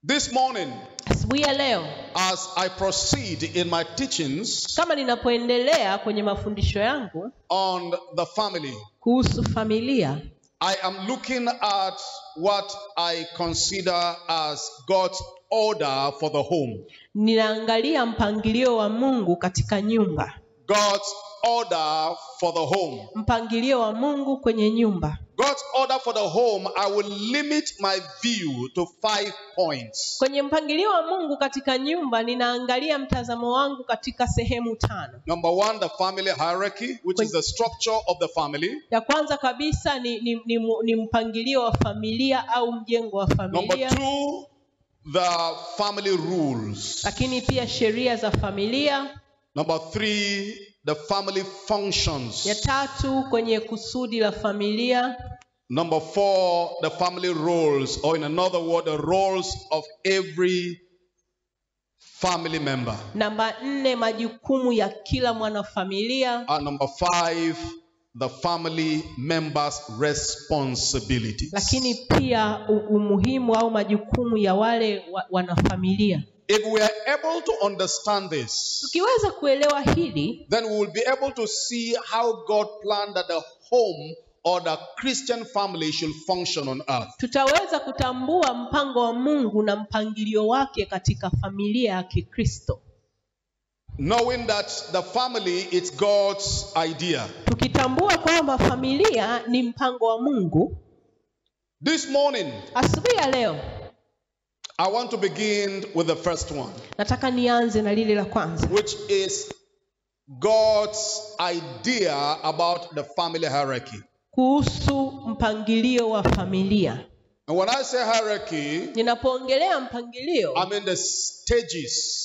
This morning, asubuhi ya leo as I proceed in my teachings kama ninapoendelea kwenye mafundisho yangu on the family, kuhusu familia I am looking at what I consider as God's order for the home. ninaangalia mpangilio wa mungu katika nyumba God's order for the home. mpangilio wa mungu kwenye nyumba God's order for the home, I will limit my view to five points. kwenye mpangilio wa mungu katika nyumba ninaangalia mtazamo wangu katika sehemu tano Number one, the family hierarchy, which is the structure of the family. ya kwanza kabisa ni, ni, ni, mu- ni mpangilio wa familia au mjengo wa Number familia two, the family rules. lakini pia sheria za familia Number three, the family functions. ya tatu kwenye kusudi la familia Number four, the family roles, or in another word, the roles of every family member. namba nne majukumu ya kila mwanafamilia And number five, the family members' responsibilities. lakini pia u- umuhimu au majukumu ya wale wa, wanafamilia If we are able to understand this, tukiweza kuelewa hili then we will be able to see how God planned that the home or the Christian family should function on earth. tutaweza kutambua mpango wa mungu na mpangilio wake katika familia ya kikristo Knowing that the family is God's idea. tukitambua kwamba familia ni mpango wa mungu This morning, asubuhi ya leo I want to begin with the first one, nataka nianze na lile la kwanza which is God's idea about the family hierarchy. kuhusu mpangilio wa familia And when I say hierarchy, ninapoongelea mpangilio I mean the stages.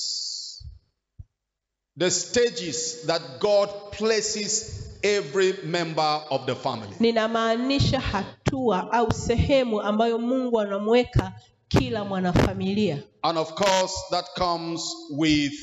The stages that God places every member of the family. ninamaanisha hatua au sehemu ambayo mungu anamweka kila mwanafamilia And of course, that comes with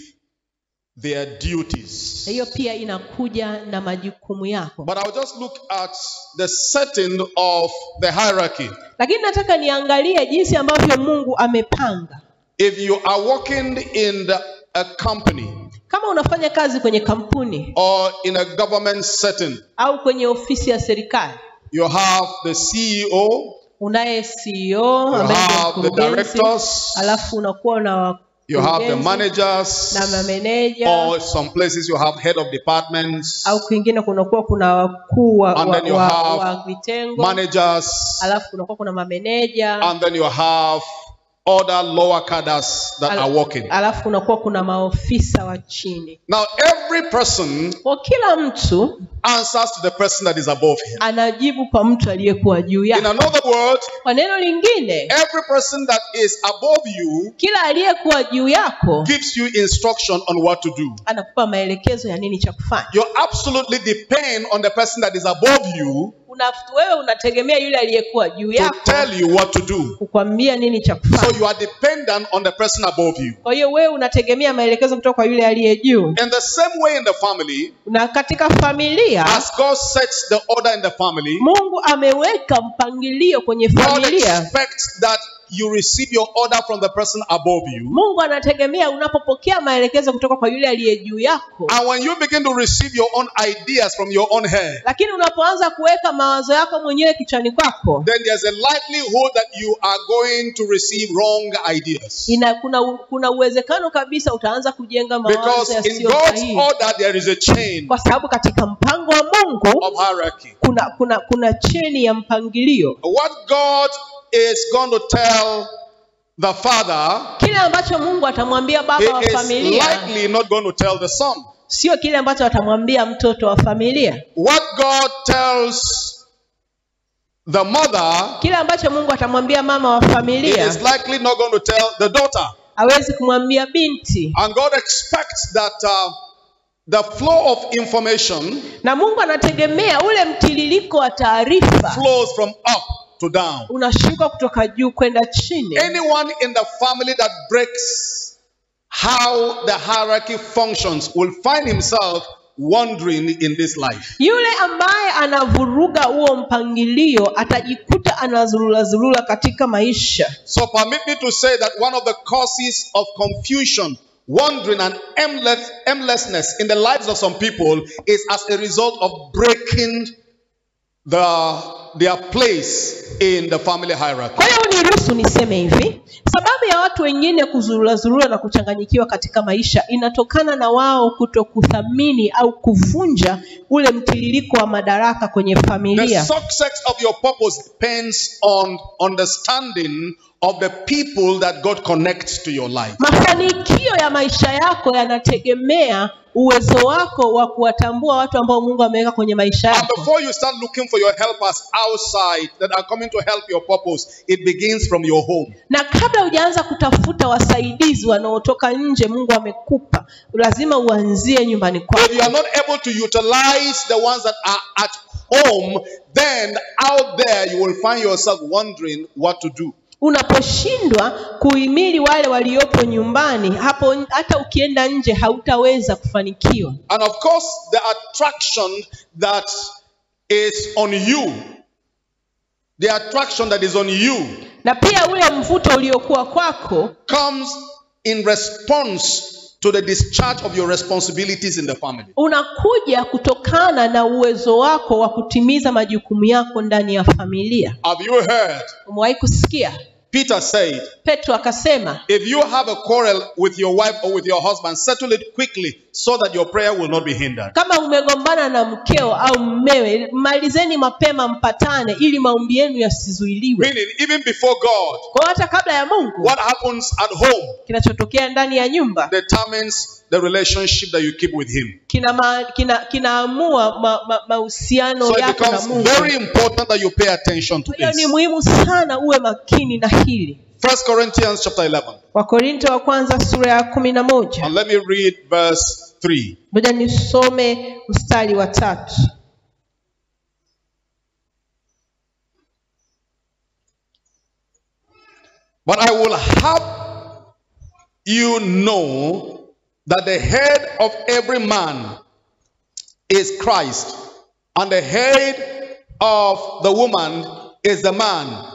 their duties. na hiyo pia inakuja na majukumu yako But I'll just look at the setting of the hierarchy. lakini nataka niangalie jinsi ambavyo mungu amepanga If you are working in the, a company kama unafanya kazi kwenye kampuni or in a government setting, au kwenye ofisi ya serikali you have the CEO, unaye ceo ambaye ndio have the mkurugenzi, directors, alafu unakuwa na you have the wakurugenzi managers, na mameneja or some places you have head of departments, au kwingine kunakuwa kuna wakuu wa, And wa, then you wa, have wa vitengo managers, alafu kunakuwa kuna mameneja and then you have other lower cadres that Al- are working. alafu kunakuwa kuna maofisa wa chini Now, every person kwa kila mtu answers to the person that is above him. anajibu kwa mtu aliyekuwa juu In yake another word, kwa neno lingine every person that is above you kila aliyekuwa juu yako gives you instruction on what to do. anakupa maelekezo ya nini cha kufanya You absolutely depend on the person that is above you Una, wewe unategemea yule aliyekuwa juu to yako tell you what to do. kukwambia nini cha So kufanya you are dependent on the person above you. kwa hiyo wewe unategemea maelekezo kutoka kwa yule aliye juu In the same way in the family, na katika familia as God sets the order in the family, mungu ameweka mpangilio kwenye God familia expects that you receive your order from the person above you. mungu anategemea unapopokea maelekezo kutoka kwa yule aliye juu yako And when you begin to receive your own ideas from your own head, lakini unapoanza kuweka mawazo yako mwenyewe kichwani kwako then there's a likelihood that you are going to receive wrong ideas. ina kuna, u- kuna uwezekano kabisa utaanza kujenga mawazo Because in yasiyo God's sahihi order, there is a chain kwa sababu katika mpango wa mungu of hierarchy. kuna kuna kuna cheni ya mpangilio What God is going to tell the father, kile ambacho mungu atamwambia baba wa he is familia likely not going to tell the son. sio kile ambacho atamwambia mtoto wa familia What God tells the mother, kile ambacho mungu atamwambia mama wa he familia is likely not going to tell the daughter. hawezi kumwambia binti And God expects that uh, the flow of information na mungu anategemea ule mtiririko wa taarifa flows from up to down. unashuka kutoka juu kwenda chini Anyone in the family that breaks how the hierarchy functions will find himself wandering in this life. yule ambaye anavuruga huo mpangilio atajikuta anazurulazurula katika maisha So permit me to say that one of the causes of confusion, wandering, and aimless, aimlessness in the lives of some people is as a result of breaking the, their place in the family hierarchy. kwa hiyo niruhusu niseme hivi sababu ya watu wengine kuzurulazurula na kuchanganyikiwa katika maisha inatokana na wao kuto kuthamini au kuvunja ule mtiririko wa madaraka kwenye The familia success of your purpose depends on understanding of the people that God connects to your life. mafanikio ya maisha yako yanategemea uwezo wako wa kuwatambua watu ambao mungu ameweka kwenye maisha And yako before you start looking for your helpers outside that are coming to help your purpose, it begins from your home. na kabla hujaanza kutafuta wasaidizi wanaotoka nje mungu amekupa lazima uanzie nyumbani If kwako you are not able to utilize the ones that are at home, then out there you will find yourself wondering what to do. unaposhindwa kuhimili wale waliopo nyumbani hapo hata ukienda nje hautaweza kufanikiwa And of course, the attraction that is on you, the attraction that is on you na pia ule mvuto uliokuwa kwako comes in response to the discharge of your responsibilities in the family. unakuja kutokana na uwezo wako wa kutimiza majukumu yako ndani ya familia Have you heard? umewahi kusikia Peter said, petro akasema If you have a quarrel with your wife or with your husband, settle it quickly so that your prayer will not be hindered. kama umegombana na mkeo au mmewe malizeni mapema mpatane ili maombi yenu yasizuiliwe Meaning, even before God, kwa hiyo hata kabla ya mungu what happens at home kinachotokea ndani ya nyumba determines the relationship that you keep with Him. kina ma, kina, kinaamua ma- ma- mahusiano So it yako na becomes mungu very important that you pay attention to kwa hiyo ni this. muhimu sana uwe makini na hili First Corinthians chapter 11. wakorinto wa kwanza sura ya kumi na moja And let me read verse 3. moja nisome mstari wa tatu But I will have you know that the head of every man is Christ, and the head of the woman is the man,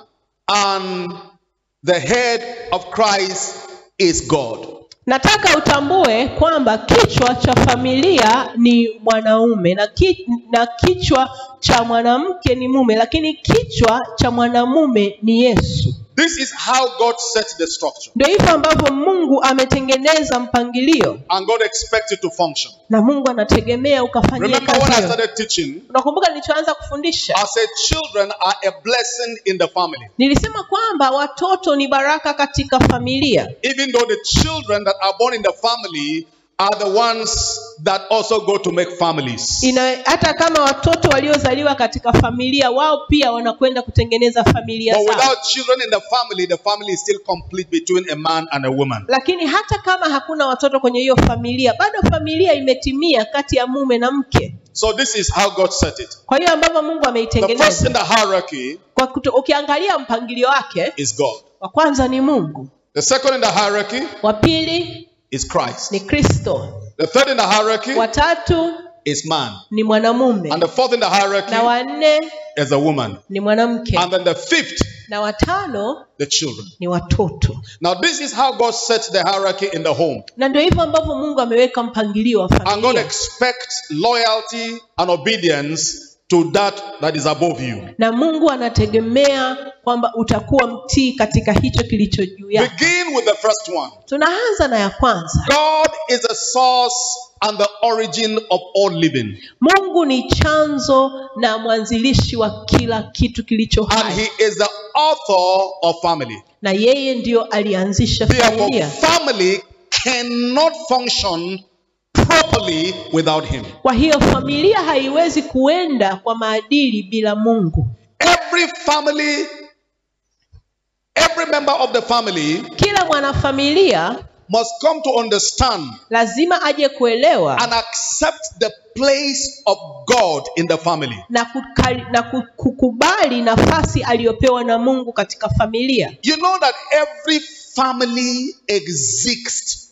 and the head of Christ is God. nataka utambue kwamba kichwa cha familia ni mwanaume na, ki, na kichwa cha mwanamke ni mume lakini kichwa cha mwanamume ni yesu This is how God set the structure, ndio hivyo ambavyo mungu ametengeneza mpangilio and God expects it to function. na mungu anategemea ukafanyia Remember when I kazi hiyo. started teaching, unakumbuka nilichoanza kufundisha I said children are a blessing in the family. nilisema kwamba watoto ni baraka katika familia even though the children that are born in the family are the ones that also go to make families. Ina, hata kama watoto waliozaliwa katika familia wao pia wanakwenda kutengeneza familia But zao without children in the family, the family is still complete between a man and a woman. lakini hata kama hakuna watoto kwenye hiyo familia bado familia imetimia kati ya mume na mke So this is how God set it. kwa hiyo ambavyo mungu The first ameitengeneza in the hierarchy kwa kuto, ukiangalia mpangilio wake is God. wa kwanza ni mungu The second in the hierarchy wa pili is Christ. ni kristo The third in the hierarchy wa tatu is man. ni mwanamume And the fourth in the hierarchy na wa nne is a woman. ni mwanamke And then the fifth, na watano the children. ni watoto Now this is how God sets the hierarchy in the home. na ndio hivyo ambavyo mungu ameweka mpangilio wa And God familia expects loyalty and obedience to that that is above you. na mungu anategemea kwamba utakuwa mtii katika hicho kilicho juu yako Begin with the first one. tunaanza na ya kwanza God is the source and the origin of all living. mungu ni chanzo na mwanzilishi wa kila kitu kilicho And hai He is the author of family. na yeye ndiyo alianzisha Therefore, familia family cannot function properly without Him. kwa hiyo familia haiwezi kuenda kwa maadili bila mungu Every family, every member of the family kila mwanafamilia must come to understand lazima aje kuelewa and accept the place of God in the family. na, kukali, na ku- kukubali nafasi aliyopewa na mungu katika familia You know that every family exists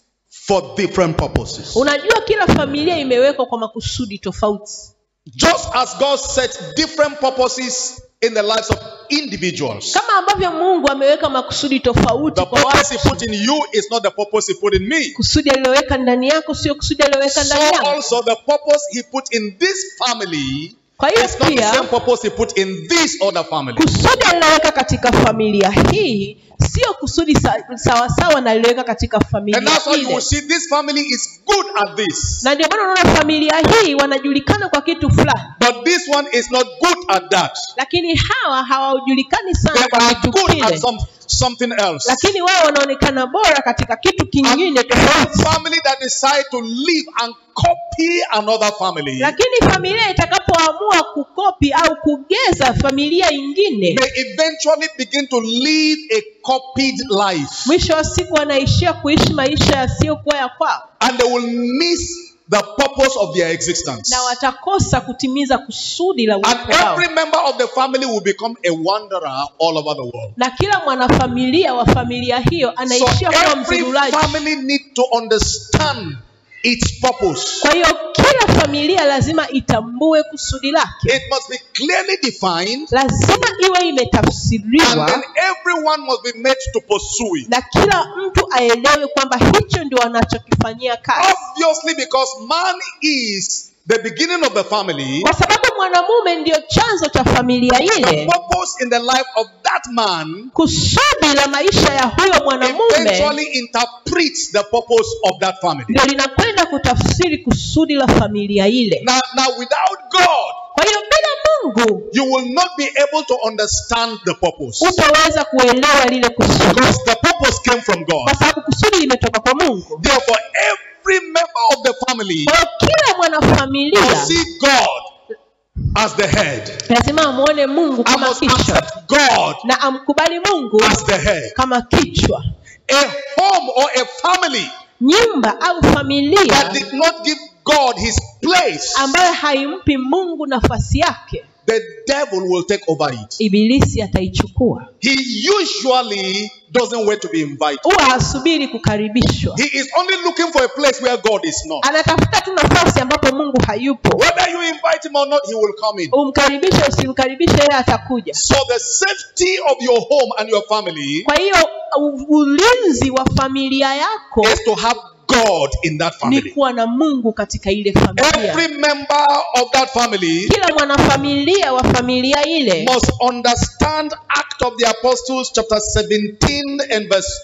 for different purposes. unajua kila familia imewekwa kwa makusudi tofauti Just as God set different purposes in the lives of individuals. kama ambavyo mungu ameweka makusudi tofauti The kwa purpose He watu put in you is not the purpose He put in me. kusudi aliloweka ndani yako sio kusudi aliloweka So ndani yangu also the purpose He put in this family kwa hiyo is not the pia same purpose He put in this other family. kusudi aliloweka katika familia hii sio kusudi sa- sawasawa na aliloweka katika And familia that's why you will ile see this family is good at this. na ndio maana unaona familia hii wanajulikana kwa kitu fulani But this one is not good at that. lakini hawa hawajulikani They sana kwa are kitu good kile at some, something else. lakini wao wanaonekana bora katika kitu kingine A tofauti family that decide to live and copy another family lakini familia itakapoamua kukopi au kugeza familia ingine may eventually begin to live a copied life. mwisho wa siku wanaishia kuishi maisha yasiyokuwa ya kwao And they will miss the purpose of their existence. na watakosa kutimiza kusudi la And uwepo wao every member of the family will become a wanderer all over the world. na kila mwanafamilia wa familia hiyo So anaishia kuwa every mzurulaji family need to understand its purpose. kwa hiyo kila familia lazima itambue kusudi lake It must be clearly defined lazima iwe and imetafsiriwa then everyone must be made to pursue it. na kila mtu aelewe kwamba hicho ndio wanachokifanyia kazi Obviously, because man is the beginning of the family, kwa sababu mwanamume ndiyo chanzo cha familia the ile purpose in the life of that man kusudi la maisha ya huyo mwanamume eventually interprets the purpose of that family. ndio linakwenda kutafsiri kusudi la familia ile Now, now without God, kwa hiyo bila mungu you will not be able to understand the purpose. utaweza kuelewa lile kusudi Because the purpose came from God. kwa sababu kusudi limetoka kwa mungu Therefore, every member of the family kwa hiyo kila mwanafamilia must see God as the head. lazima amwone mungu I kama must kichwa accept God na amkubali mungu as the head. kama kichwa A home or a family nyumba au that familia did not give God his place, ambayo haimpi mungu nafasi yake the devil will take over it. ibilisi ataichukua He usually doesn't wait to be invited. huwa hasubiri kukaribishwa He is only looking for a place where God is not. anatafuta tu nafasi ambapo mungu hayupo Whether you invite him or not, he will come in. umkaribishe usimkaribishe yeye atakuja So the safety of your home and your family kwa hiyo u- ulinzi wa familia yako is to have God in that ni family. kuwa na mungu katika ile familia Every member of that family kila mwanafamilia wa familia ile must understand Act of the Apostles chapter 17 and verse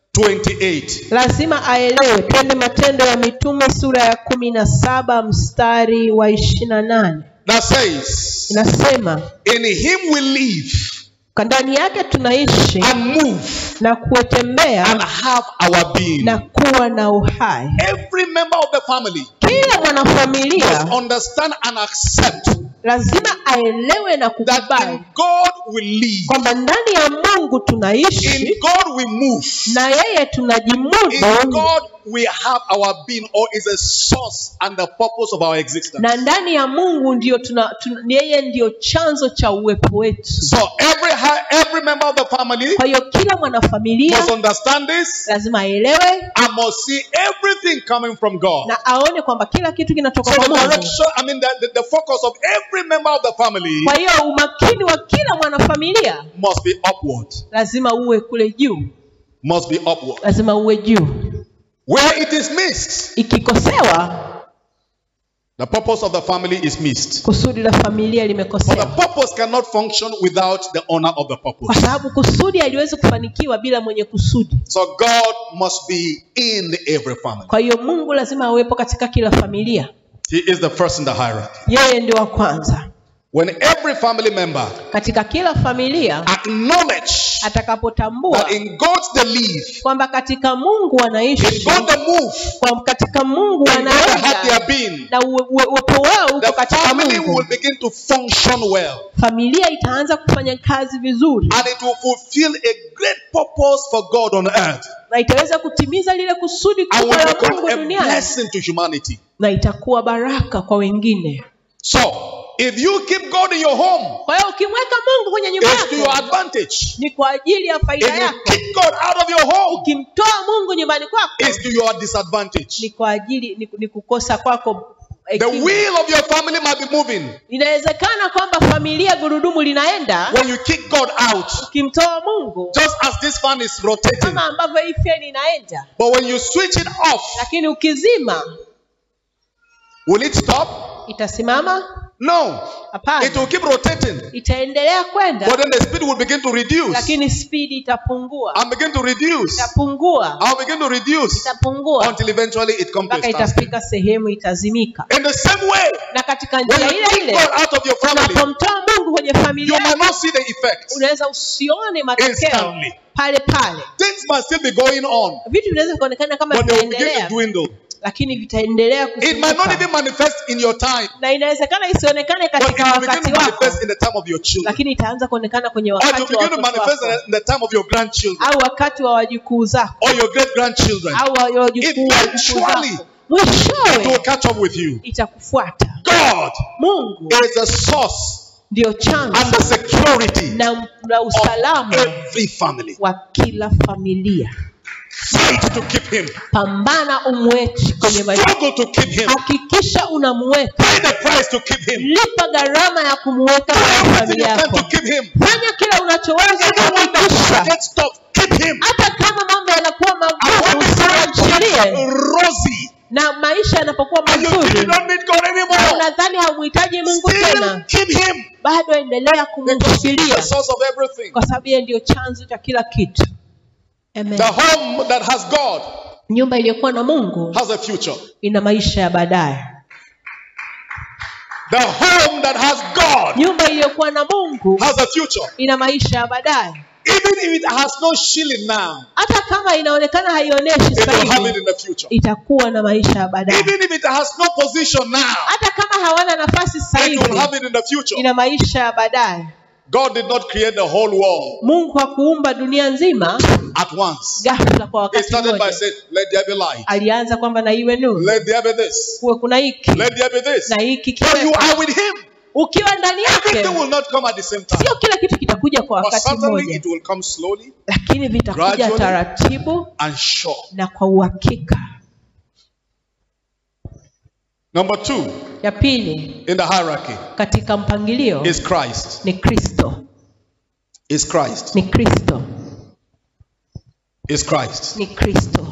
28. lazima aelewe twende matendo ya mitume sura ya kumi na saba mstari wa ishirini na nane That says, inasema In him we live "Kwa ndani yake tunaishi and move na and kutembea have our being. na kuwa na uhai Every member of the family kila must mwanafamilia understand and accept lazima aelewe na that kukubali in God we live, kwamba ndani ya mungu in tunaishi God we move, na yeye in tunajimudu God we have our being, or is a source and the purpose of our existence. na ndani ya mungu ndio tuna, tuna, yeye ndio chanzo cha uwepo wetu So every ha- every member of the family kwa hiyo kila mwanafamilia must understand this lazima aelewe and must see everything coming from God. na aone kwamba kila kitu kinatoka So kwa the mungu direction, I mean, the, the, the focus of every member of the family kwa hiyo umakini wa kila mwanafamilia must be upward. lazima uwe kule juu Must be upward. lazima uwe juu Where it is missed, ikikosewa the purpose of the family is missed. kusudi la familia For the limekosewa purpose cannot function without the owner of the kwa purpose. sababu kusudi haliwezi kufanikiwa bila mwenye kusudi So God must be in every family. kwa hiyo mungu lazima awepo katika kila familia He is the first in the hierarchy. yeye ndio wa kwanza When every family member katika kila familia acknowledge atakapotambua that in God they live, kwamba katika mungu in wanaishi God they move, kwa katika mungu in God they have wanaenda their being, na uwe- uwe- uwepo wao uko the katika family mungu will begin to function well. familia itaanza kufanya kazi vizuri And it will fulfill a great purpose for God on earth. na itaweza kutimiza lile kusudi And kubwa will la become mungu a duniani blessing to humanity. na itakuwa baraka kwa wengine So, if you keep God in your home, kwa hiyo ukimweka mungu kwenye nyumba it's to your yako advantage. ni kwa ajili ya If faida you yako keep God out of your home, ukimtoa mungu nyumbani kwako it's to your disadvantage. ni kwa ajili ni, ni kukosa kwako The hekima. wheel of your family might be moving inawezekana kwamba familia gurudumu linaenda when you kick God out, ukimtoa mungu just as this fan is rotating. kama ambavyo hii feni inaenda But when you switch it off, lakini ukizima will it stop? itasimama No. hapana It will keep rotating. itaendelea kwenda But then the speed will begin to reduce lakini spidi itapungua and begin to reduce. itapungua I'll begin to reduce itapungua until eventually it comes to a mpaka standstill. itafika sehemu itazimika In the same way, na katika when njia you ile kick ile God out of your family, unapomtoa mungu kwenye you familia might not see the effects. unaweza usione matokeo Instantly. pale pale Things might still be going on, vitu vinaweza kuonekana kama but they will begin to vinaendelea dwindle. lakini vitaendelea It might not kusimika even manifest in your time, na inawezekana isionekane but it katika will begin wakati to wako manifest in the time of your children. lakini itaanza kuonekana kwenye Or it will wakati wa begin to watoto manifest wako in the time of your grandchildren au wakati wa wajukuu zako or your great grandchildren. au wa- wajukuu wa wajukuu Eventually, zako It will mwishowe catch up with you. itakufuata God mungu is the source ndio and chanzo the security na, na of usalama every family. wa kila familia Fight to keep him. pambana umweki kwenye maisha Struggle to keep him. hakikisha unamuweka Pay the price to keep him. lipa gharama ya kumuweka kwenye Everything familia you can yako to keep him. fanya kila unachoweza Even when the kuhakikisha gets tough, keep him. hata kama mambo yanakuwa And when magumu the time usiachilie becomes rosy na maisha yanapokuwa and you think you mazuri don't need God na anymore, unadhani haumhitaji mungu still tena keep him. bado endelea Because he's kumshikilia the source of everything. kwa sababu yeye ndio chanzo cha kila kitu Amen. The home that has God nyumba iliyokuwa na mungu has a future. ina maisha ya baadaye The home that has God nyumba iliyokuwa na mungu has a future. ina maisha ya baadaye Even if it has no shilling now, hata kama inaonekana haionyeshi it sasa will have it hivi in the future. itakuwa na maisha ya baadaye Even if it has no position now, hata kama hawana nafasi sasa it will hivi have it in the future. ina maisha ya baadaye God did not create the whole world mungu hakuumba dunia nzima at once. ghafla kwa He wakati started by mmoja saying, Let there be light. alianza kwamba na iwe nuru Let there be this. kuwe kuna hiki Let there be this. na hiki But you kiwe are with Him. ukiwa ndani Everything yake will not come at the same time. sio kila kitu kitakuja kwa But wakati certainly mmoja it will come slowly lakini vitakuja Gradually. taratibu and sure. na kwa uhakika Number two ya pili in the hierarchy katika mpangilio is Christ. ni kristo Is Christ. ni kristo Is Christ. ni kristo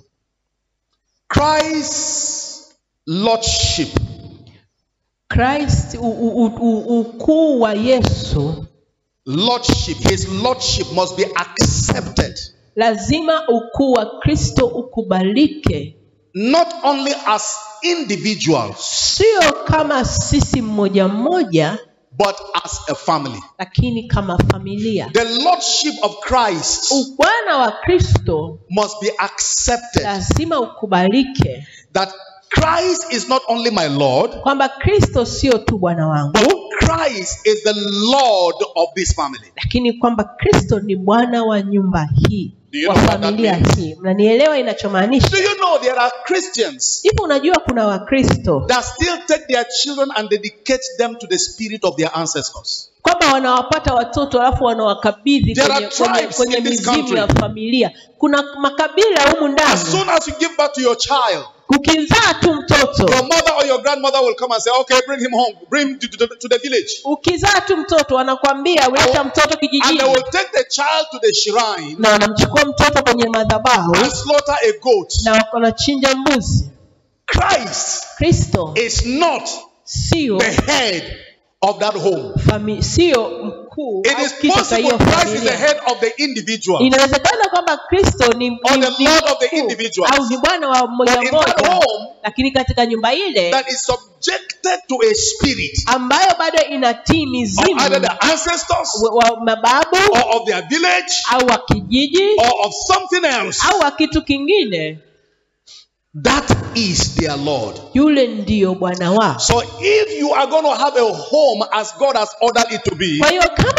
Christ's lordship Christ u- u- u- u- ukuu wa Yesu lordship his lordship must be accepted lazima ukuu wa Kristo ukubalike, not only as individuals sio kama sisi mmoja mmoja, but as a family lakini kama familia. the lordship of christ Ubwana wa Kristo must be accepted lazima ukubalike, that christ is not only my lord kwamba Kristo sio tu Bwana wangu, but christ is the lord of this family lakini kwamba Kristo ni Bwana wa nyumba hii, Do you wa know what that familia means? hii. Mnanielewa inachomaanisha? do you know there are christians Hivi unajua kuna Wakristo that still take their children and dedicate them to the spirit of their ancestors kwamba wanawapata watoto alafu wanawakabidhi There kwenye, are kwenye, tribes kwenye in this mizimu country. ya familia. Kuna makabila humu as ndani, soon as you give birth to your child ukizaa tu mtoto your mother or your grandmother will come and say okay bring him home bring him to, to, the, to the village ukizaa tu mtoto wanakwambia uleta mtoto and they kijijini will take the child to the shrine na wanamchukua mtoto kwenye madhabahu and slaughter a goat na wanachinja mbuzi. christ Kristo is not sio the head of that home fami, sio mkuu it au is kichwa cha hiyo possible christ is the familia. head of the individual Inawezekana kwamba Kristo ni, ni, Or the ni Lord of the mkuu, individuals. au ni bwana wa mmoja but in that mmoja, home lakini katika nyumba ile that is subjected to a spirit ambayo bado inatii of mizimu either the ancestors wa wa mababu or of their village au wa kijiji or of something else au wa kitu kingine, that is their lord yule ndiyo bwana wao. So if you are going to have a home as God has ordered it to be, Kwa hiyo kama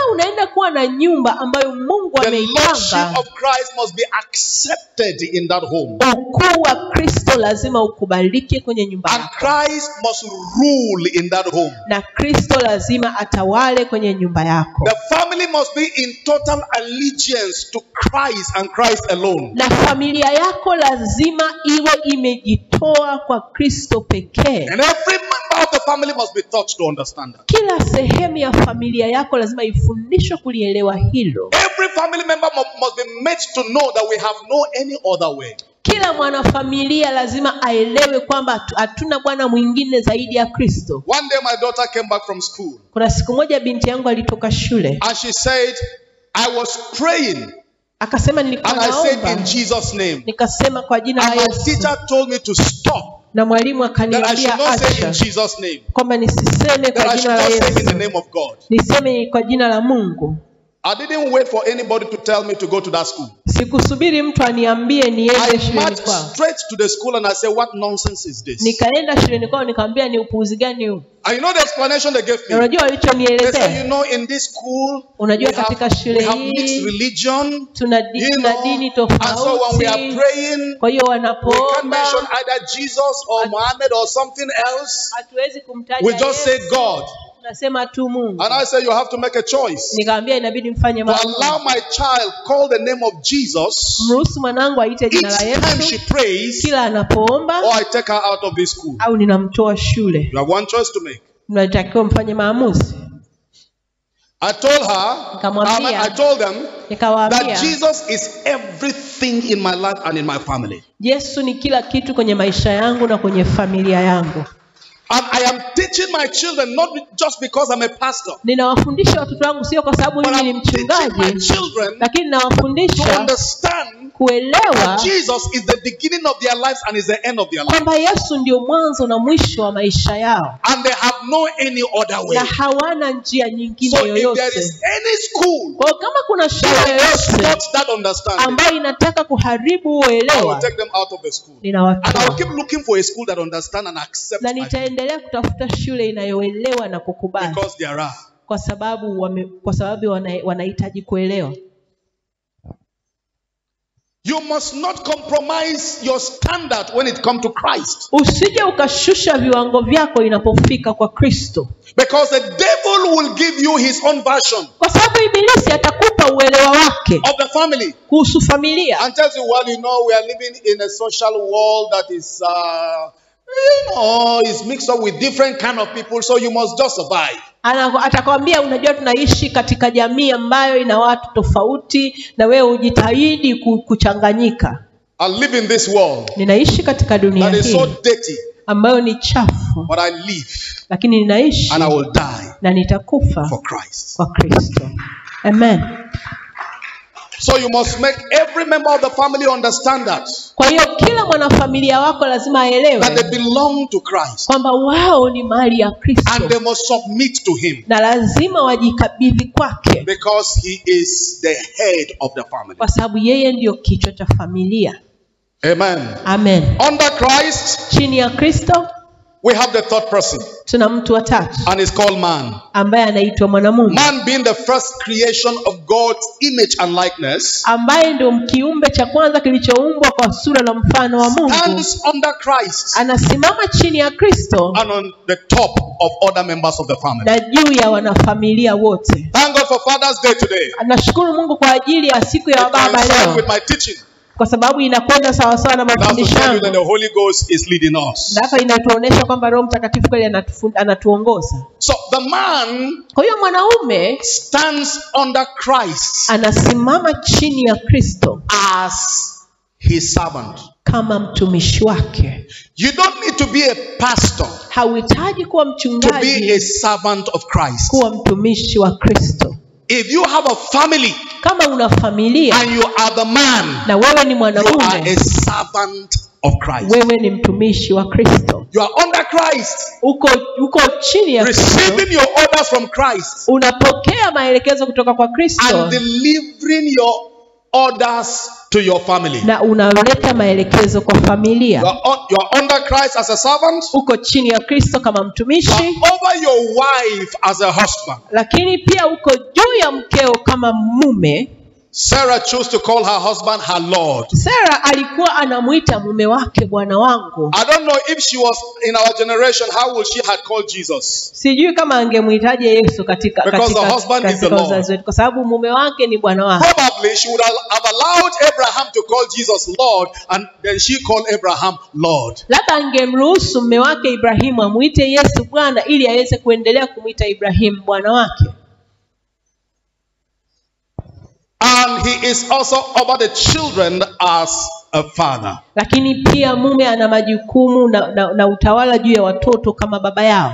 unaenda kuwa na nyumba ambayo mungu the ameipanga lordship of Christ must be accepted in that home. ukuu wa kristo lazima ukubalike kwenye nyumba And yako Christ must rule in that home. na kristo lazima atawale kwenye nyumba yako The family must be in total allegiance to Christ and Christ alone. na familia yako lazima iwe imejitoa kwa kristo pekee And every member of the family must be taught to understand that. kila sehemu ya familia yako lazima ifundishwe kulielewa hilo Every family member mu- must be made to know that we have no any other way. kila mwanafamilia lazima aelewe kwamba hatu- hatuna bwana mwingine zaidi ya kristo One day my daughter came back from school kuna siku moja binti yangu alitoka shule and she said, I was praying akasema nilikuwa and I said naomba in Jesus' name. nikasema kwa jina la And my yesu teacher told me to stop, na mwalimu that I should akaniambia not say in acha Jesus' name, kwamba nisiseme that kwa I should jina la not say in the yesu name of God. niseme kwa jina la mungu I didn't wait for anybody to tell me to go to that school. sikusubiri mtu aniambie niende I shuleni marched kwao straight to the school and I said, What nonsense is this? nikaenda shuleni kwao nikamwambia ni upuuzi gani huu And you know the explanation they gave na me? unajua They said, You walichonielezea know, in this school, we unajua have, katika we shule have mixed hii religion. tuna, di, You tuna know, dini and so when we are tofauti praying, kwa hiyo we can't wanapoomba mention either Jesus or Muhammad or something else. hatuwezi kumtaja We just say Yesu, God. tunasema tu mungu And I said, You have to make a choice. nikamwambia inabidi mfanye To maamuzi allow my child call the name of Jesus mruhusu mwanangu aite each jina la time she yesu prays, kila anapoomba or I take her out of this school. au ninamtoa shule You have one choice to make. mnatakiwa mfanye maamuzi I told her, Nikamwambia. I, mean, I told them that nikawaambia Jesus is everything in my life and in my family. yesu ni kila kitu kwenye maisha yangu na kwenye familia yangu And I am teaching my children not just because I'm a pastor, ninawafundisha watoto wangu sio kwa sababu but mimi ni I'm teaching my mchungaji children lakini to nawafundisha understand kuelewa that Jesus is the beginning of their lives and is the end of their life. kwamba yesu ndio mwanzo na mwisho wa maisha yao And they have no any other way. na hawana njia nyingine So if there yoyote is any school kwa hiyo kama kuna shule that yoyote supports that understanding, ambayo inataka kuharibu I will uelewa take them out of the school. And I ninawatoa will keep looking for a school that understands and accepts na my nitaendelea kutafuta shule inayoelewa na kukubali because there are. kwa sababu wame, kwa sababu wana- wanahitaji kuelewa You must not compromise your standard when it comes to Christ. usije ukashusha viwango vyako inapofika kwa kristo Because the devil will give you his own version kwa sababu ibilisi atakupa uelewa wake of the family kuhusu familia and tells you, well, you know, we are living in a social world that is, uh, you know, is mixed up with different kind of people, so you must just survive. Ana- atakwambia unajua tunaishi katika jamii ambayo ina watu tofauti na wewe ujitahidi ku- kuchanganyika I live in this world ninaishi katika dunia that is so hii dirty, ambayo ni chafu but I live lakini ninaishi and I will die na nitakufa for Christ. kwa kristo amen So you must make every member of the family understand that kwa hiyo kila mwanafamilia wako lazima that aelewe they belong to Christ kwamba wao ni mali ya and kristo they must submit to Him na lazima wajikabidhi kwake because He is the head of the family. kwa sababu yeye ndiyo kichwa cha familia Amen. amen Under Christ, chini ya kristo we have the third person, tuna mtu wa tatu and it's called man. ambaye anaitwa mwanamume Man being the first creation of God's image and likeness, ambaye ndio kiumbe cha kwanza kilichoumbwa kwa sura na mfano wa mungu stands under Christ anasimama chini ya kristo and on the top of other members of the family. na juu ya wanafamilia wote Thank God for Father's Day today. nashukuru mungu kwa ajili ya siku ya It wababa coincides leo with my teaching. kwa sababu inakwenda sawasawa na That's to mafundisho tell you that yangu the Holy Ghost is leading us. na hapa inatuonyesha kwamba roho mtakatifu kweli anatufu- anatuongoza So the man kwa hiyo mwanaume stands under Christ anasimama chini ya kristo as his servant. kama mtumishi wake You don't need to be a pastor hauhitaji kuwa to be a mchungaji servant of Christ. kuwa mtumishi wa kristo If you have a family kama una familia and you are the man, na wewe ni you are mwanaume a servant of Christ. wewe ni mtumishi wa kristo You are under Christ, uko uko chini ya kristo receiving your orders from Christ unapokea maelekezo kutoka kwa kristo and delivering your orders to your family. na unaleta maelekezo kwa familia You are, on, you are under Christ as a servant, uko chini ya kristo kama you are mtumishi over your wife as a husband. lakini pia uko juu ya mkeo kama mume Sarah chose to call her husband her Lord. sara alikuwa anamwita mume wake bwana wangu I don't know if she was in our generation, how would she have called Jesus? sijui kama angemwitaje yesu katika, Because the katika, husband is katika the Lord. uzazi wetu kwa sababu mume wake ni bwana wake Probably she would have allowed Abraham to call Jesus Lord, and then she called Abraham Lord. labda angemruhusu mume wake ibrahimu amwite yesu bwana ili aweze kuendelea kumwita ibrahimu bwana wake And he is also over the children as a father. lakini pia mume ana majukumu na, na, na utawala juu ya watoto kama baba yao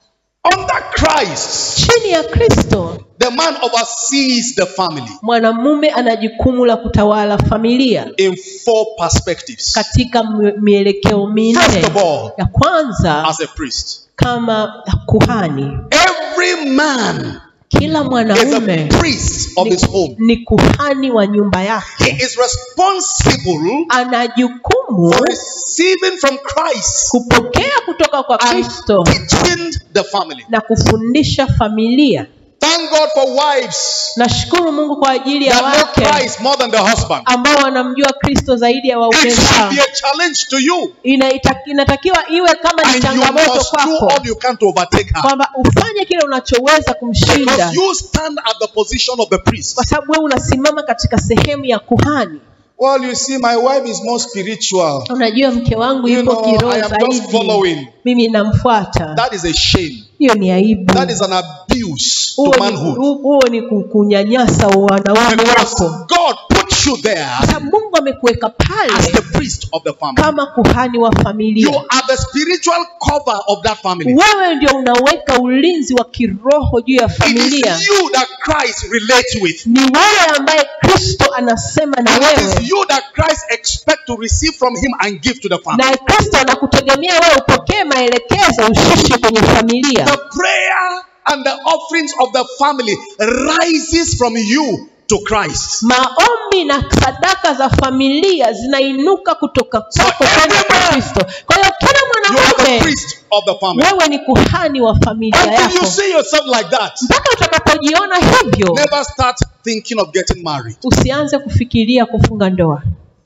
Under Christ, chini ya kristo the man oversees the family mwanamume ana jukumu la kutawala familia in four perspectives. katika m- mielekeo minne First of all, ya kwanza as a priest, kama kuhani every man kila is a mwanaume priest of his home. ni kuhani wa nyumba He yake is responsible ana jukumu for receiving from Christ kupokea kutoka kwa and kristo teaching the family. na kufundisha familia Thank God for wives nashukuru mungu kwa ajili ya that know wake Christ more than the husband. ambao wanamjua kristo zaidi ya waume It should zao be a challenge to you, Inaita- inatakiwa iwe kama ni and you changamoto must do kwako all you can to overtake her. kwamba ufanye kile unachoweza kumshinda Because you stand at the position of the priest. kwa sababu wewe unasimama katika sehemu ya kuhani Well, you see, my wife is more spiritual. unajua mke wangu You yupo know, kiroho I am just zaidi following. mimi namfuata That is a shame. hiyo ni aibu That is an abuse huo to ni, manhood. huo ni ku- kunyanyasa wanaume Because wako God put you there kwa sababu mungu amekuweka as pale the priest of the family. kama kuhani wa You familia are the spiritual cover of that family. wewe ndio unaweka ulinzi wa kiroho juu ya It familia is you that Christ relates with. ni wewe ambaye kristo anasema na And it wewe is you that Christ expects to receive from him and give to the family. na kristo anakutegemea wewe upokee maelekezo ushushe kwenye familia The prayer and the offerings of the family rises from you to Christ. maombi na sadaka za familia zinainuka kutoka kwako So kwenda kwa everyone, kristo kwa hiyo kila You are the mwanamume priest of the family. wewe ni kuhani wa familia Until you yako see yourself like that, mpaka utakapojiona hivyo never start thinking of getting married. usianze kufikiria kufunga ndoa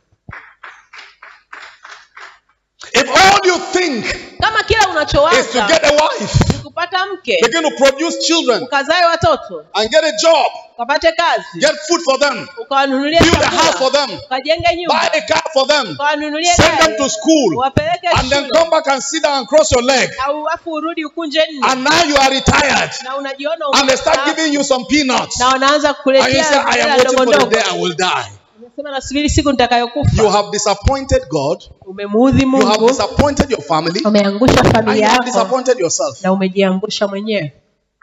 If all you think kama kila is to unachowaza get a wife, ni kupata mke begin to produce children, ukazae watoto and get a job, ukapate kazi get food for them, ukawanunulia build a house for chakula them, ukajenge buy nyumba a car for them, ukawanunulie send them gari to school, wapeleke and then shule come back and sit down and cross your leg. au afu urudi ukunje nne And now you are retired, na unajiona and they start umestaafu. giving you some peanuts. na wanaanza And you kukuletea say, I am hela waiting ndogo for the ndogo day I will die. unasema nasubiri siku You nitakayokufa have disappointed God, umemuudhi you have mungu disappointed your family, umeangusha and you familia have yako disappointed yourself. na umejiangusha mwenyewe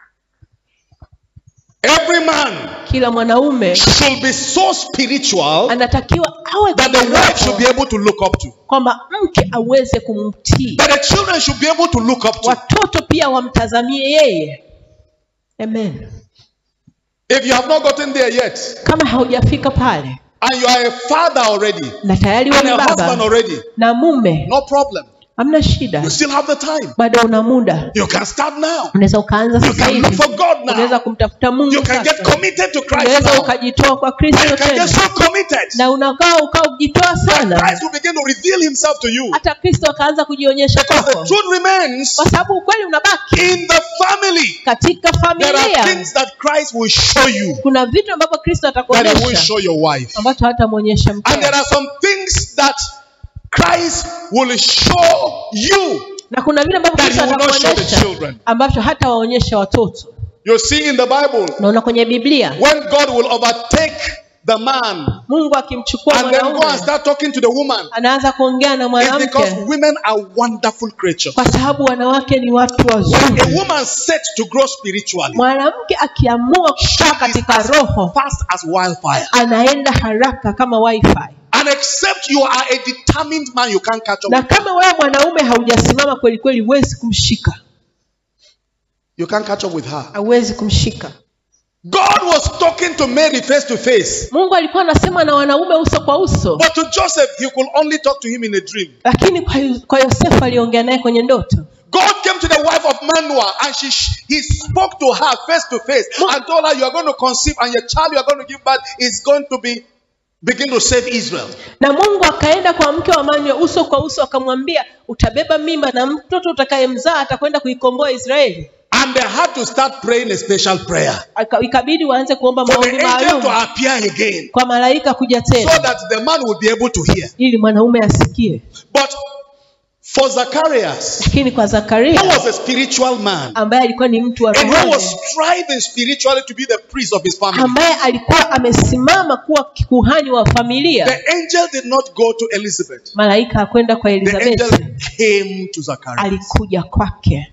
Every man kila mwanaume should be so spiritual anatakiwa awe that the wife should be kiroho, able to look up to, kwamba mke aweze kumtii that the children should be able to look up to. watoto pia wamtazamie yeye amen If you have not gotten there yet, kama haujafika pale and you are a father already, na tayari and wewe a ni husband baba already, na mume no problem. hamna shida You still have the time. bado una muda You can start now. unaweza ukaanza You sasa can look hivi for God unaweza now. kumtafuta mungu You can get sasa. committed to Christ unaweza now. ukajitoa kwa And kristo you can tena get so committed na unakaa ukaa ujitoa that sana Christ will begin to reveal himself to you. hata kristo akaanza kujionyesha Because the kwako truth remains kwa sababu ukweli unabaki in the family. katika There are familia things that Christ will show you kuna vitu ambavyo kristo that he will atakuonyesha show your wife. ambacho hatamwonyesha And there mke are some things that Christ will show you na kuna vile ambavyo that kristo he will not show the atakuonyesha children. ambavyo hata waonyesha watoto You see in the Bible, naona kwenye biblia when God will overtake the man mungu akimchukua and then go and mwanaume start talking to the woman, anaanza kuongea na it's because mwanamke women are wonderful creatures. kwa sababu wanawake ni watu When a wazuri woman set to grow spiritually, mwanamke akiamua she kukaa is katika as roho fast as wildfire. anaenda haraka kama wifi And except you are a determined man, you can't catch up. na with her. kama wewe mwanaume haujasimama kweli kweli huwezi kumshika You can't catch up with her. hauwezi kumshika God was talking to Mary face to face. mungu alikuwa anasema na wanaume uso kwa uso But to Joseph, he could only talk to him in a dream. lakini kwa, Yu- kwa yosefu aliongea naye kwenye ndoto God came to the wife of Manoah and she he spoke to her face to face and told her, You are going to conceive, and your child you are going to give birth is going to be begin to save Israel. na mungu akaenda kwa mke wa manywa uso kwa uso akamwambia utabeba mimba na mtoto utakayemzaa atakwenda kuikomboa israeli And they had to start praying a special prayer Aka- ikabidi waanze kuomba for the maombi angel maalum to appear again kwa malaika kuja so tena that the man would be able to hear. ili mwanaume asikie But for Zacharias, lakini kwa who zakaria was a spiritual man, ambaye alikuwa ni mtu wa and who rohoni was striving spiritually to be the priest of his family, ambaye alikuwa amesimama kuwa kuhani wa familia the angel did not go to Elizabeth. malaika hakwenda kwa The angel elizabeti came to Zacharias. alikuja kwake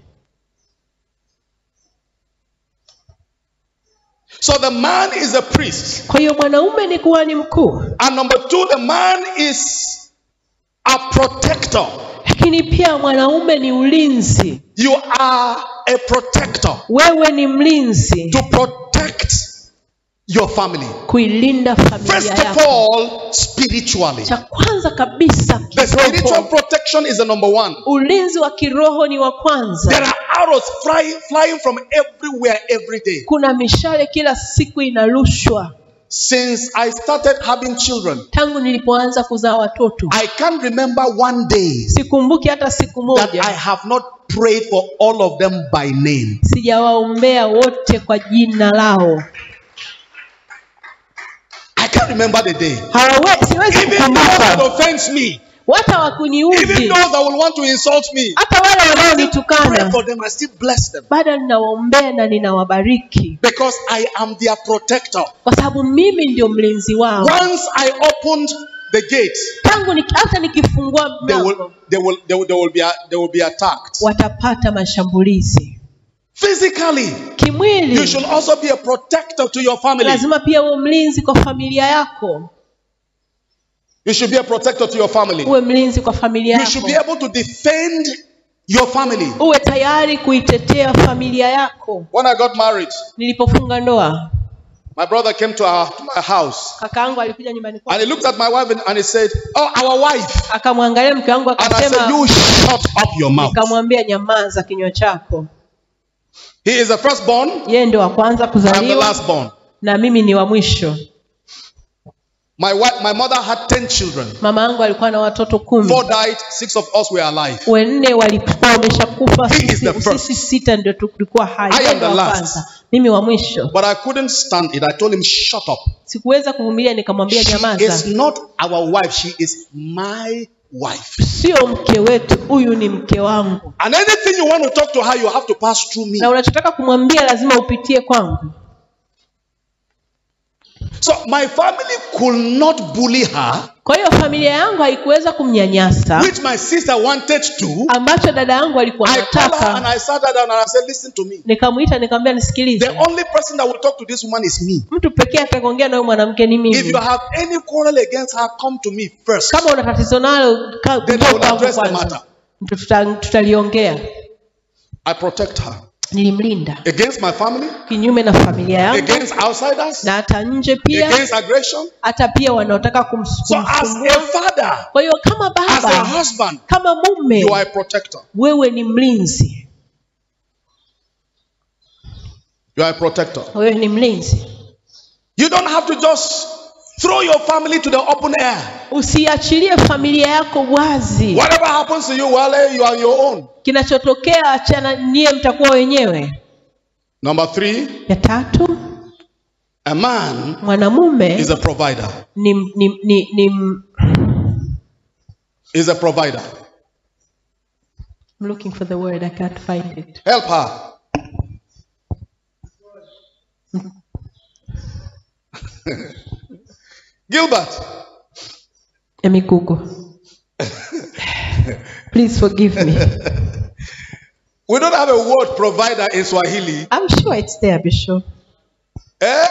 So the man is a priest. kwa hiyo mwanaume ni kuhani mkuu And number two, the man is a protector. lakini pia mwanaume ni ulinzi You are a protector wewe ni mlinzi to protect your family. kuilinda familia First of yako all, spiritually. cha kwanza kabisa The spiritual kiroho protection is the number one. ulinzi wa kiroho ni wa There kwanza are arrows flying, flying from everywhere every day. kuna mishale kila siku inarushwa Since I started having children, tangu nilipoanza kuzaa watoto I can't remember one day sikumbuki hata siku that I moja have not prayed for all of them by name. sijawaombea wote kwa jina lao I can't remember the day. Hawawe, siwezi Even those that kukumbuka offense me, wata even wakuniudhi those that will want to insult me, hata wale pray wanaonitukana for them, I still bless them. bado ninawaombea na ninawabariki Because I am their protector. kwa sababu mimi ndio mlinzi wao Once I opened the gate, tangu niki, hata nikifungua they will, mlango they will, they will, they will, be, they will be attacked. watapata mashambulizi Physically, you kimwili should also be a protector to your family. lazima pia uwe mlinzi kwa familia yako You should be a protector to your family. uwe mlinzi kwa familia You should yako be able to defend your family. uwe tayari kuitetea familia yako When I got married, nilipofunga ndoa my brother came to, our, to my house kakaangu alikuja nyumbani and kwangu he looked at my wife and, and he said, Oh, our wife. akamwangalia mke wangu And I said, akasema You shut up your mouth. nikamwambia nyamaza kinywa chako He is the firstborn, yeye ndio wa kwanza I'm the kuzaliwa lastborn. na mimi ni wa mwisho My wife, my mother had 10 children. mama yangu alikuwa na watoto kumi Four died, six of us were alive. wanne walikuwa wameshakufa He is sisi, the first. sisi sita ndio tulikuwa hai I am Yeye ndio the wa last. kwanza mimi wa mwisho But I couldn't stand it. I told him, Shut up. sikuweza kuvumilia nikamwambia She nyamaza is not our wife, she is my wife. sio mke wetu huyu ni mke wangu And anything you want to talk to her, you have to pass through me. na unachotaka kumwambia lazima upitie kwangu So my family could not bully her, kwa hiyo familia yangu haikuweza kumnyanyasa which my sister wanted to. ambacho dada yangu alikuwa I called her and anataka I sat her down and I said, Listen to me. nikamwita nikamwambia The nisikilize only person that will talk to this woman is me. mtu pekee atakaongea na huyu mwanamke ni If mimi you have any quarrel against her, come to me first. kama una tatizo nalo ka- Then njoo I will kwangu address the kwanza. matter. Tuta- tutaliongea I protect her nilimlinda against my family, kinyume na familia yangu against outsiders, na hata nje pia against aggression. hata pia wanaotaka kums- So, as a kumsumbua father, kwa hiyo kama as a baba husband, kama mume you are a protector. wewe ni mlinzi You are a protector. wewe ni mlinzi You don't have to just throw your family to the open air. usiachilie familia yako wazi Whatever happens to you, well, you are on your own. kinachotokea achana niye mtakuwa wenyewe Number three, ya tatu a man mwanamume is a provider. ni, ni, ni, ni Is a provider. I'm looking for the word I can't find it Help her. Gilbert, let me google please forgive me we don't have a word provider in Swahili. I'm sure it's there Bishop Eh?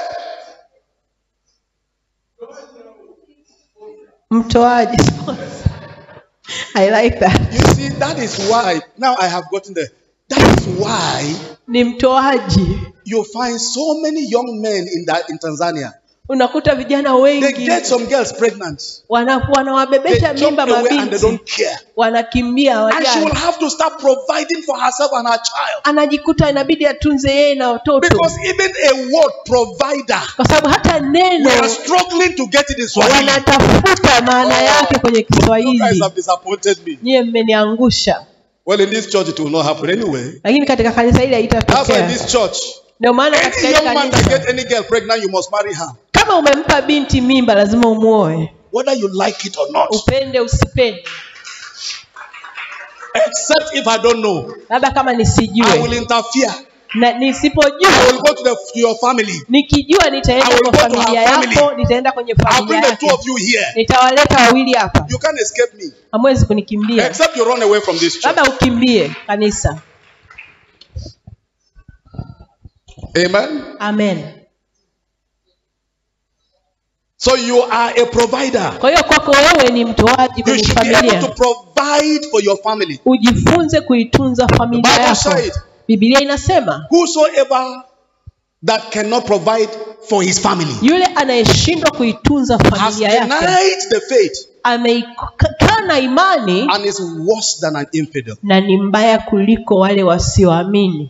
mtoaji I like that You see, that is why now I have gotten the That is why ni mtoaji you find so many young men in that in Tanzania. unakuta vijana They wengi get some girls pregnant. wana- They wanawabebesha jump mimba away and they mabinti don't care. wanakimbia And she will wajana have to start providing for herself and her child. anajikuta inabidi atunze yeye na watoto Because even a word provider, kwa sababu hata we neno are struggling to get it in Swahili. wanatafuta maana yake kwenye You guys kiswahili have disappointed me. nyiye mmeniangusha Well, in this church, it will not happen anyway. lakini katika kanisa hili That's why in haitatokea this church, ndio maana katika any hili young man that kanisa get any girl pregnant, you must marry her, kama umempa binti mimba lazima umuoe whether you like it or not. upende usipende Except if I don't know, labda kama I will nisijue interfere. na I nisipojua will go to, the, to your family. nikijua I nitaenda will kwa go to familia her family. yako nitaenda kwenye I'll familia bring the two yake of you here. nitawaleta wawili hapa You can't escape me. hamwezi kunikimbia Except you run away from this church. labda ukimbie kanisa Amen. amen So you are a provider. kwa hiyo kwako wewe ni mtoaji You kwenye should be able to familia provide for your family. ujifunze kuitunza familia The Bible yako said- bibilia inasema Whosoever that cannot provide for his family yule anayeshindwa kuitunza has familia yake denied the faith ameikana imani and is worse than an infidel. na ni mbaya kuliko wale wasioamini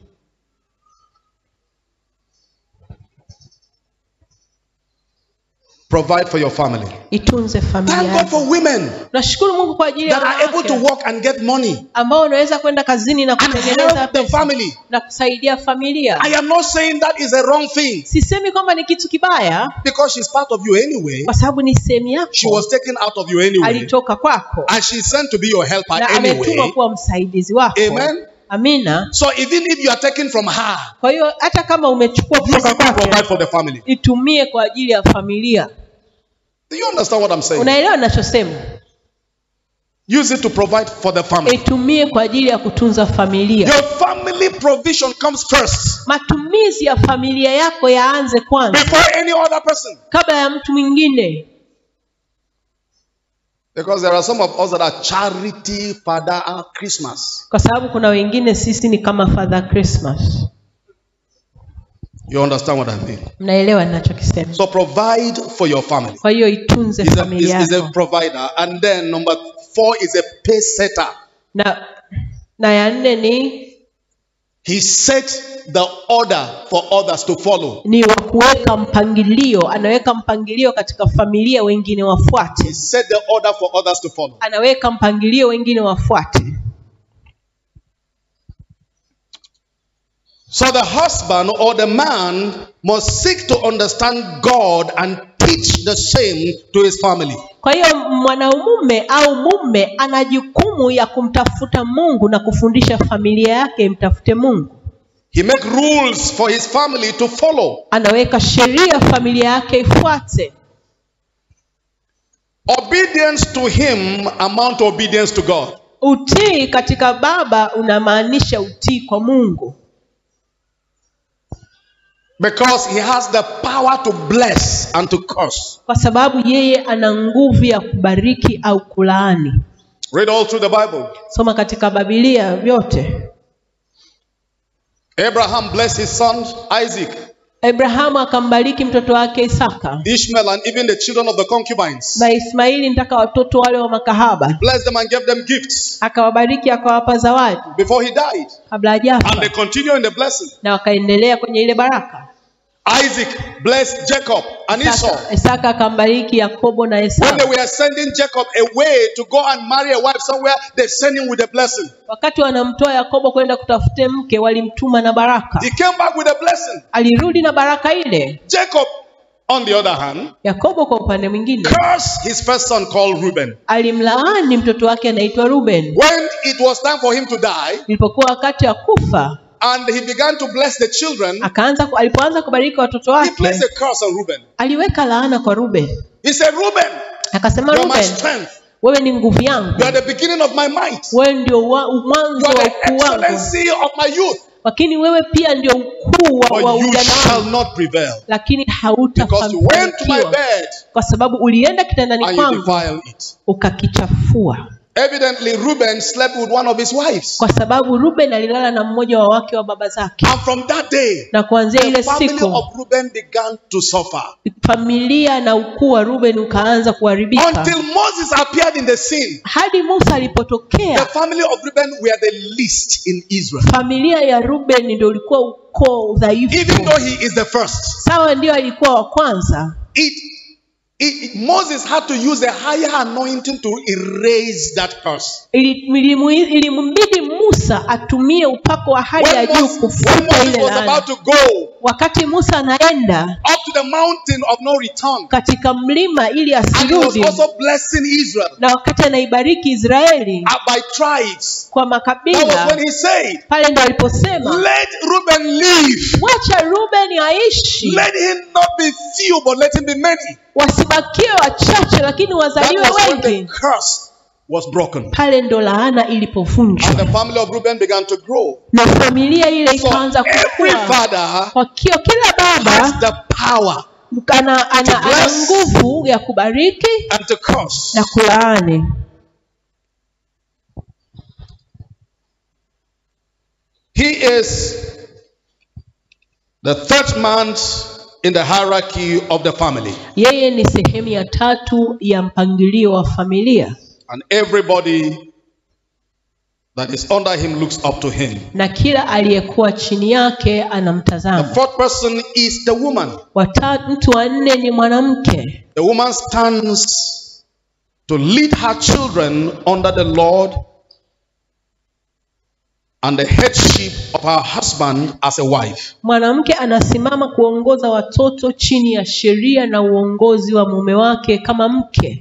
Provide for your family. itunze familia Thank God yako for women nashukuru mungu kwa ajili ya that are able to wanawake work and get money ambao wanaweza kwenda kazini na and kutengeneza help the pesa family. na kusaidia familia I am not saying that is a wrong thing sisemi kwamba ni kitu kibaya because she's part of you anyway. kwa sababu ni sehemu She yako was taken out of you anyway. alitoka kwako And she's sent to be your helper na ametumwa anyway. kuwa msaidizi wako Amen. amina So even if you are taken from her, kwa hiyo hata kama umechukua use kutoka it to provide kwake for the family. itumie kwa ajili ya familia Do you understand what I'm saying? unaelewa ninachosema Use it to provide for the family. itumie kwa ajili ya kutunza familia Your family provision comes first matumizi ya familia yako yaanze kwanza before any other person. kabla ya mtu mwingine Because there are some of us that are charity father Christmas. kwa sababu kuna wengine sisi ni kama father christmas You understand what I mean? mnaelewa ninachokisema So provide for your family. kwa hiyo itunze Is a, is, familia is a yako provider. And then number four is a pace setter. na na ya nne ni He sets the order for others to follow. ni wa kuweka mpangilio anaweka mpangilio katika familia wengine He wafuate set the order for others to follow. anaweka mpangilio wengine wafuate So the husband or the man must seek to understand God and teach the same to his family. kwa hiyo mwanamume au mume ana jukumu ya kumtafuta mungu na kufundisha familia yake imtafute mungu He make rules for his family to follow. anaweka sheria familia yake ifuate Obedience to him amount to obedience to God. utii katika baba unamaanisha utii kwa mungu Because he has the power to bless and to curse. kwa sababu yeye ana nguvu ya kubariki au kulaani Read all through the Bible. soma katika babilia vyote Abraham blessed his son Isaac, abrahamu akambariki mtoto wake isaka Ishmael, and even the children of the concubines. na ismaili mpaka watoto wale wa makahaba Blessed them and gave them gifts akawabariki akawapa zawadi before he died. kabla And hajafa they continue in the blessing. na wakaendelea kwenye ile baraka Isaac blessed Jacob and Esau. isaka, isaka akambariki yakobo na When esau they were sending Jacob away to go and marry a wife somewhere, they sent him with a blessing. wakati wanamtoa yakobo kwenda kutafute mke walimtuma na baraka He came back with a blessing. alirudi na baraka ile Jacob, on the other hand, yakobo kwa upande mwingine cursed his first son called Reuben. alimlaani mtoto wake anaitwa ruben When it was time for him to die, ilipokuwa wakati wa kufa and he began to bless the children, akaanza alipoanza kubariki watoto he wake placed a curse on Reuben. aliweka laana kwa ruben He said, Reuben, akasema you are my ruben strength. wewe ni nguvu yangu You are the beginning of my might. wewe ndio wa- mwanzo You wa are the ukuu wangu excellency of my youth. lakini wewe pia ndio ukuu wa, wa But you ujana shall wangu not prevail. lakini Because you went to my hautafanikiwa bed kwa sababu ulienda kitandani and you kwangu defile it. ukakichafua Evidently, Reuben slept with one of his wives. kwa sababu ruben alilala na mmoja wa wake wa baba zake And from that day, na kuanzia the ile family siku of Reuben began to suffer. familia na ukuu wa ruben ukaanza kuharibika Until Moses appeared in the scene, hadi musa the alipotokea family of Reuben were the least in Israel. familia ya ruben ndio ulikuwa ukoo Even dhaifu though he is the first. sawa ndio alikuwa wa kwanza It, it, it- Moses had to use a higher anointing to erase that curse. Ili- ilimu- ilimbidi musa atumie upako wa hali ya When juu Moses, when kufuta Moses ile was laana about to go wakati musa anaenda up to the mountain of no return, katika mlima ili and he was asirudi also blessing Israel na wakati anaibariki israeli uh, by tribes. kwa That was makabila when he said, pale ndo aliposema Let Reuben live. wacha ruben aishi Let him not be few, but let him be many. wasibakie wachache lakini That wazaliwe was when the wengi curse was broken. pale ndo laana ilipovunjwa And the family of Reuben began to grow. na familia ile So ikaanza every kukua father kwa kio kila has baba the power ana, ana, To ana bless. nguvu ya kubariki and to curse. na kulaani He is the third man in the hierarchy of the family. yeye ni sehemu ya tatu ya mpangilio wa familia And everybody that is under him looks up to him. na kila aliyekuwa chini yake The anamtazama fourth person is the woman. Wata, mtu wa nne ni mwanamke The woman stands to lead her children under the Lord and the headship of her husband as a wife. mwanamke anasimama kuongoza watoto chini ya sheria na uongozi wa mume wake kama mke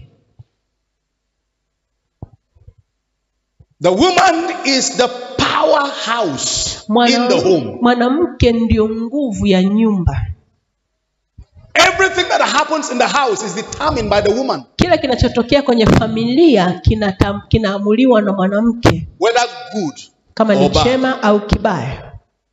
The woman is the powerhouse in Mwana- the home. mwanamke ndio nguvu ya nyumba Everything that happens in the house is determined by the woman, kila kinachotokea kwenye familia kinata- kinaamuliwa na mwanamke whether good. kama ni Or bad. chema au kibaya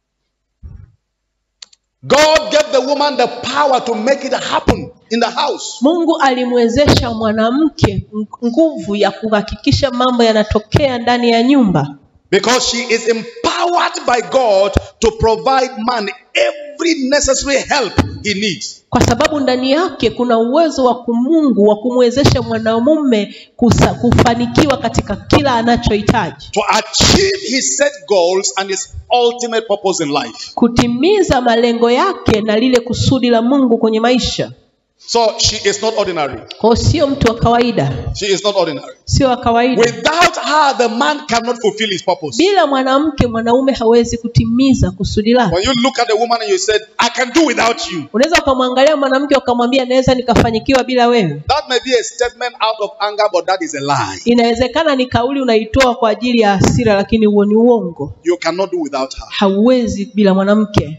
God gave the woman the power to make it happen in the house. mungu alimwezesha mwanamke ng- nguvu ya kuhakikisha mambo yanatokea ndani ya nyumba Because she is empowered by God to provide man every necessary help he needs. kwa sababu ndani yake kuna uwezo wa kumungu wa kumwezesha mwanamume kusa- kufanikiwa katika kila anachohitaji to achieve his set goals and his ultimate purpose in life. kutimiza malengo yake na lile kusudi la mungu kwenye maisha So she is not ordinary. kwao sio mtu wa kawaida She is not ordinary. sio wa kawaida Without her, the man cannot fulfill his purpose. bila mwanamke mwanaume hawezi kutimiza kusudi lake When you look at the woman and you said, I can do without you, unaweza ukamwangalia mwanamke ukamwambia naweza nikafanyikiwa bila wewe that may be a statement out of anger, but that is a lie. inawezekana ni kauli unaitoa kwa ajili ya hasira lakini huo ni uongo You cannot do without her. hauwezi bila mwanamke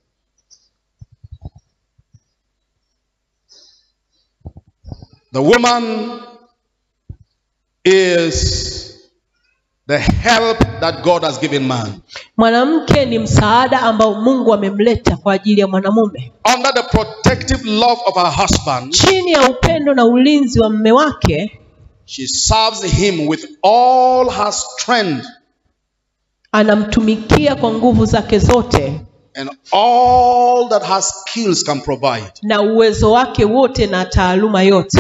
The woman is the help that God has given man. mwanamke ni msaada ambao mungu amemleta kwa ajili ya mwanamume Under the protective love of her husband, chini ya upendo na ulinzi wa mme wake she serves him with all her strength anamtumikia kwa nguvu zake zote and all that her skills can provide. na uwezo wake wote na taaluma yote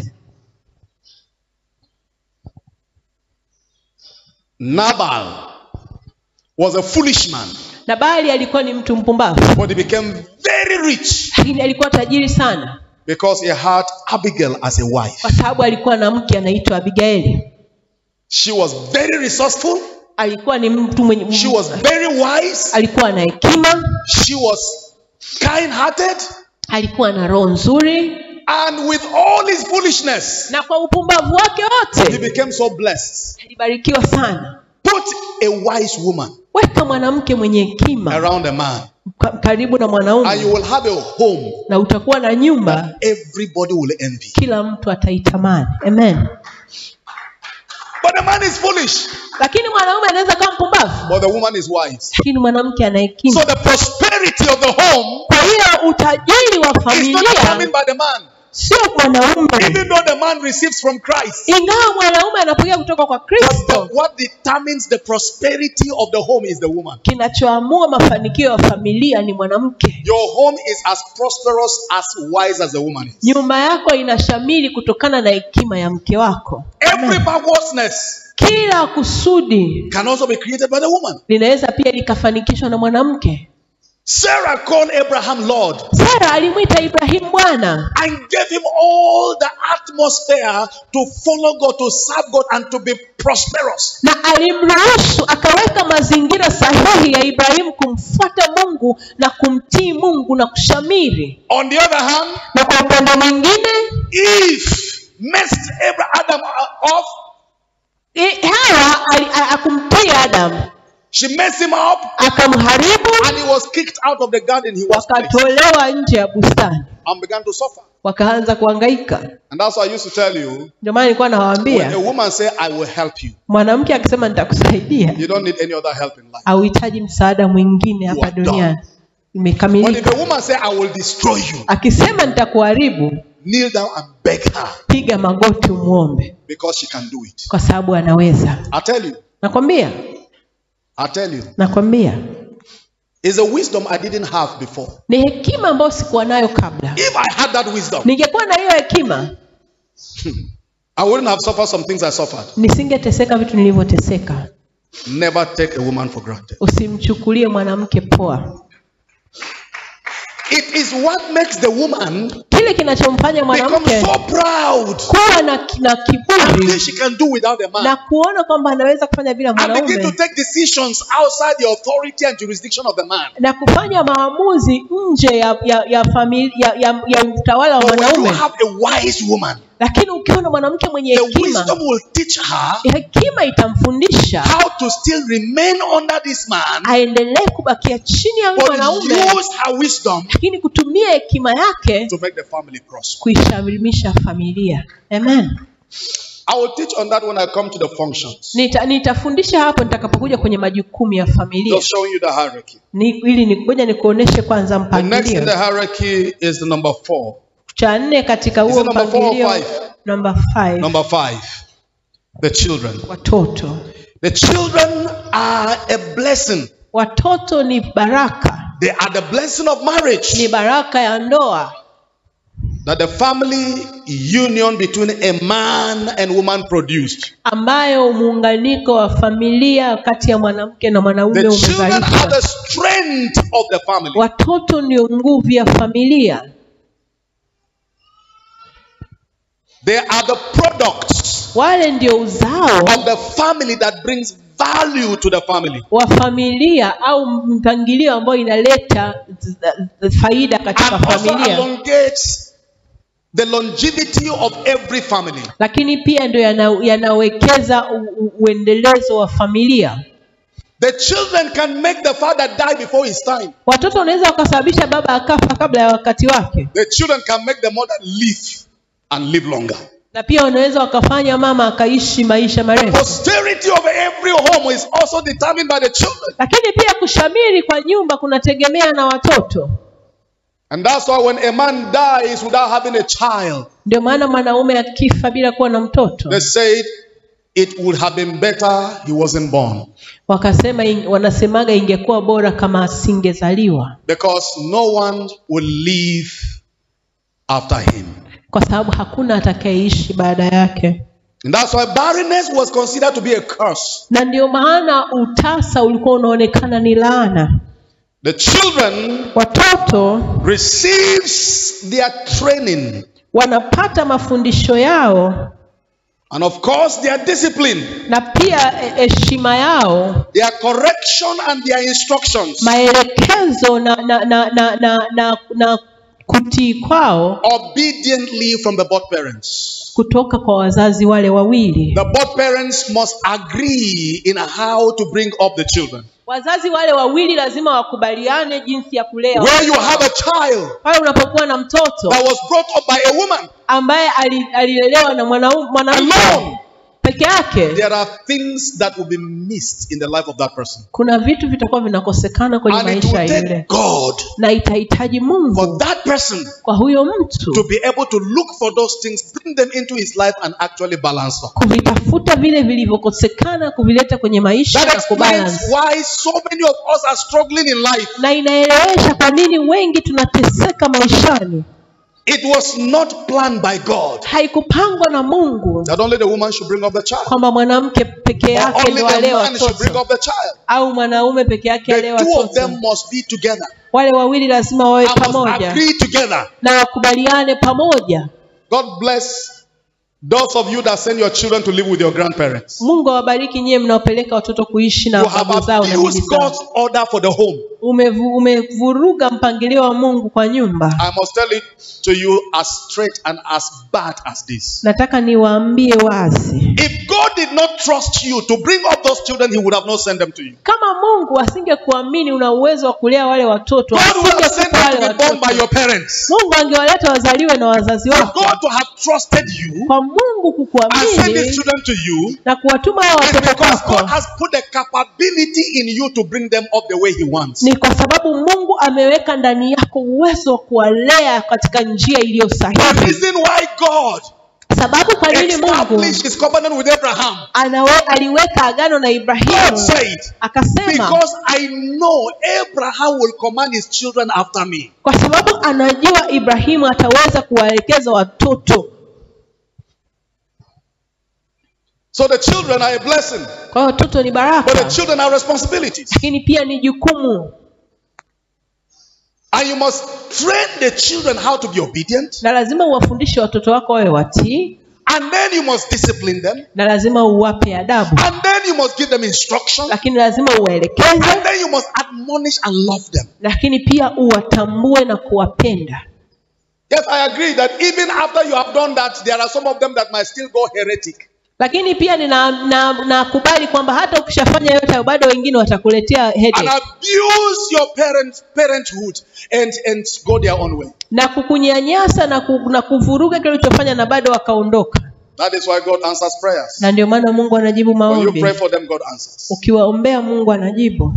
Nabal was a foolish man, nabali alikuwa ni mtu mpumbavu but he became very rich lakini alikuwa tajiri sana because he had Abigail as a wife. kwa sababu alikuwa na mke anaitwa abigaili She was very resourceful, alikuwa ni mtu mwenye she was very wise, alikuwa na hekima she was kind hearted, alikuwa na roho nzuri and with all his foolishness, na kwa upumbavu wake he wote became so blessed. alibarikiwa sana Put a wise woman weka mwanamke mwenye hekima around a man, ka- karibu na and you mwanaume will have a home na utakuwa na nyumba everybody will envy. kila mtu ataitamani amen But the man is foolish, lakini mwanaume anaweza kuwa mpumbavu but the woman is wise. lakini mwanamke ana So hekima the prosperity of the home kwa hiyo utajiri wa is not familia determined by the man. sio mwanaume Even though the man receives from Christ. ingawa mwanaume anapokea kutoka kwa But kristo the- what determines the prosperity of the home is the woman. kinachoamua mafanikio ya familia ni mwanamke Your home is as prosperous, as wise as the woman is. nyumba yako inashamili kutokana na hekima ya mke wako Every perverseness kila kusudi can also be created by the woman. linaweza pia likafanikishwa na mwanamke Sarah called Abraham Lord sara alimwita ibrahimu bwana and gave him all the atmosphere to follow God, to serve God, and to be prosperous. na alimruhusu akaweka mazingira sahihi ya ibrahimu kumfuata mungu na kumtii mungu na kushamiri On the other hand, na kwa upande mwingine Eve messed Abraham Adam off. i- hawa ali- a- akumtii adamu She messed him up, akamharibu and he was kicked out of the garden he was placed wakatolewa nje ya bustani and began to suffer. wakaanza kuhangaika And that's why I used to tell you ndio maana nilikuwa when a nawaambia woman say, I will help you, mwanamke akisema nitakusaidia you don't need any other help in life. hauhitaji msaada mwingine You hapa are duniani But if imekamilika a woman say, I will destroy you, akisema nitakuharibu kneel down and beg her piga magoti umwombe because she can do it. kwa sababu anaweza I tell you, nakwambia I tell you, nakwambia it's a wisdom I didn't have before. ni hekima ambayo sikuwa nayo kabla If I had that wisdom, ningekuwa na hiyo hekima I wouldn't have suffered some things I suffered. nisingeteseka vitu nilivyoteseka Never take a woman for granted. usimchukulie mwanamke poa It is what makes the woman kile kinachomfanya become mwanamke so proud kuwa na, na and kiburi think she can do without a man. na kuona kwamba anaweza kufanya bila and begin to mwanaume take decisions outside the authority and jurisdiction of the man. na kufanya maamuzi nje ya ya ya, famili, ya, ya, ya utawala wa But when you mwanaume have a wise woman, lakini ukiwa na mwanamke mwenye the hekima wisdom will teach her hekima itamfundisha how to still remain under this man, aendelee kubakia chini ya huyu but mwanaume use her wisdom lakini kutumia hekima yake to make the family prosper. kuishamilisha familia amen I will teach on that when I come to the functions. Nita, nitafundisha hapo nitakapokuja kwenye majukumu ya familia Just showing you the hierarchy. ni, ili ni- ngoja nikuoneshe kwanza The next in mpangilio the hierarchy is the number four. cha nne katika Is huo it number four or mpangilio five? namba five, Number five, the children. watoto The children are a blessing. watoto ni baraka They are the blessing of marriage. ni baraka ya ndoa that the family union between a man and woman produced. ambayo muunganiko wa familia kati ya mwanamke na mwanaume The children are umezalishwa the strength of the family. watoto ndio nguvu ya familia They are the products wale ndio uzao of the family that brings value to the family. wa familia au mpangilio ambayo inaleta z- z- faida katika And also familia elongates the longevity of every family. lakini pia ndio yana- yanawekeza u- u- uendelezo wa familia The children can make the father die before his time. watoto wanaweza wakasababisha baba akafa kabla ya wakati wake The children can make the mother live and live longer. na pia wanaweza wakafanya mama akaishi maisha marefu Posterity of every home is also determined by the children. lakini pia kushamiri kwa nyumba kunategemea na watoto And that's why when a man dies without having a child, ndio maana mwanaume akifa bila kuwa na mtoto they said it would have been better he wasn't born wakasema ing- wanasemaga ingekuwa bora kama asingezaliwa because no one will live after him. kwa sababu hakuna atakayeishi baada yake And that's why barrenness was considered to be a curse. na ndio maana utasa ulikuwa unaonekana ni laana The children watoto receives their training wanapata mafundisho yao and of course their discipline, na pia eh, heshima yao their correction and their instructions maelekezo na na na na na, na, na kutii kwao obediently from the both parents. kutoka kwa wazazi wale wawili The both parents must agree in how to bring up the children. wazazi wale wawili lazima wakubaliane jinsi ya kulea Where you have a child pale unapokuwa na mtoto that was brought up by a woman ambaye ali- alilelewa na mwanau- mwanamke alone, peke yake there are things that will be missed in the life of that person. kuna vitu vitakuwa vinakosekana kwenye And it maisha will ya yule take God na itahitaji for mungu that person kwa huyo mtu to be able to look for those things, bring them into his life, and actually balance them. kuvitafuta vile vilivyokosekana kuvileta kwenye maisha That na explains kubalance why so many of us are struggling in life. na inaelewesha kwa nini wengi tunateseka maishani It was not planned by God haikupangwa na mungu that only the woman should bring up the child, kwamba mwanamke peke or yake only ndo the alee man should bring watoto up the child. au mwanaume peke yake alee The two of watoto them must be together wale wawili lazima wawe and must pamoja agree together. na wakubaliane pamoja God bless those of you that send your children to live with your grandparents. mungu awabariki nyie mnaopeleka watoto kuishi na You have babu zao na bibi abused zao God's order for the home. Umevu- umevuruga mpangilio wa mungu kwa nyumba I must tell it to you as straight and as bad as this. nataka niwaambie wazi If God did not trust you to bring up those children, He would have not sent them to you. kama mungu asingekuamini una uwezo wa kulea wale watoto God would have sent asingekupa them wale to be born by watoto your parents. mungu angewaleta wazaliwe na wazazi For wako God to have trusted you kwa mungu and send His kukuamini children to you na kuwatuma hao is watoto because God kwako has put the capability in you to bring them up the way He wants. ni kwa sababu mungu ameweka ndani yako uwezo wa kuwalea katika njia iliyo The sahihi reason why God sababu kwa nini mungu established His covenant with Abraham, anawe, aliweka agano na God ibrahimu said, akasema Because I know Abraham will command his children after me. kwa sababu anajua ibrahimu ataweza kuwaelekeza watoto So the children are a blessing, kwa hiyo watoto ni but the baraka children are responsibilities. lakini pia ni jukumu And you must train the children how to be obedient, na lazima uwafundishe watoto wako wawe watii and then you must discipline them, na lazima uwape adabu and then you must give them instruction, lakini lazima uwaelekeze and then you must admonish and love them. lakini pia uwatambue na kuwapenda Yes, I agree that even after you have done that, there are some of them that might still go heretic. lakini pia ninakubali na, nakubali kwamba hata ukishafanya yote hayo bado wengine watakuletea And headache abuse your parents' parenthood and, and go their own way. na kukunyanyasa na, ku, na kuvuruga kile ulichofanya na bado wakaondoka That is why God answers prayers. na ndio maana mungu anajibu When you maombi pray for them, God answers. ukiwaombea mungu anajibu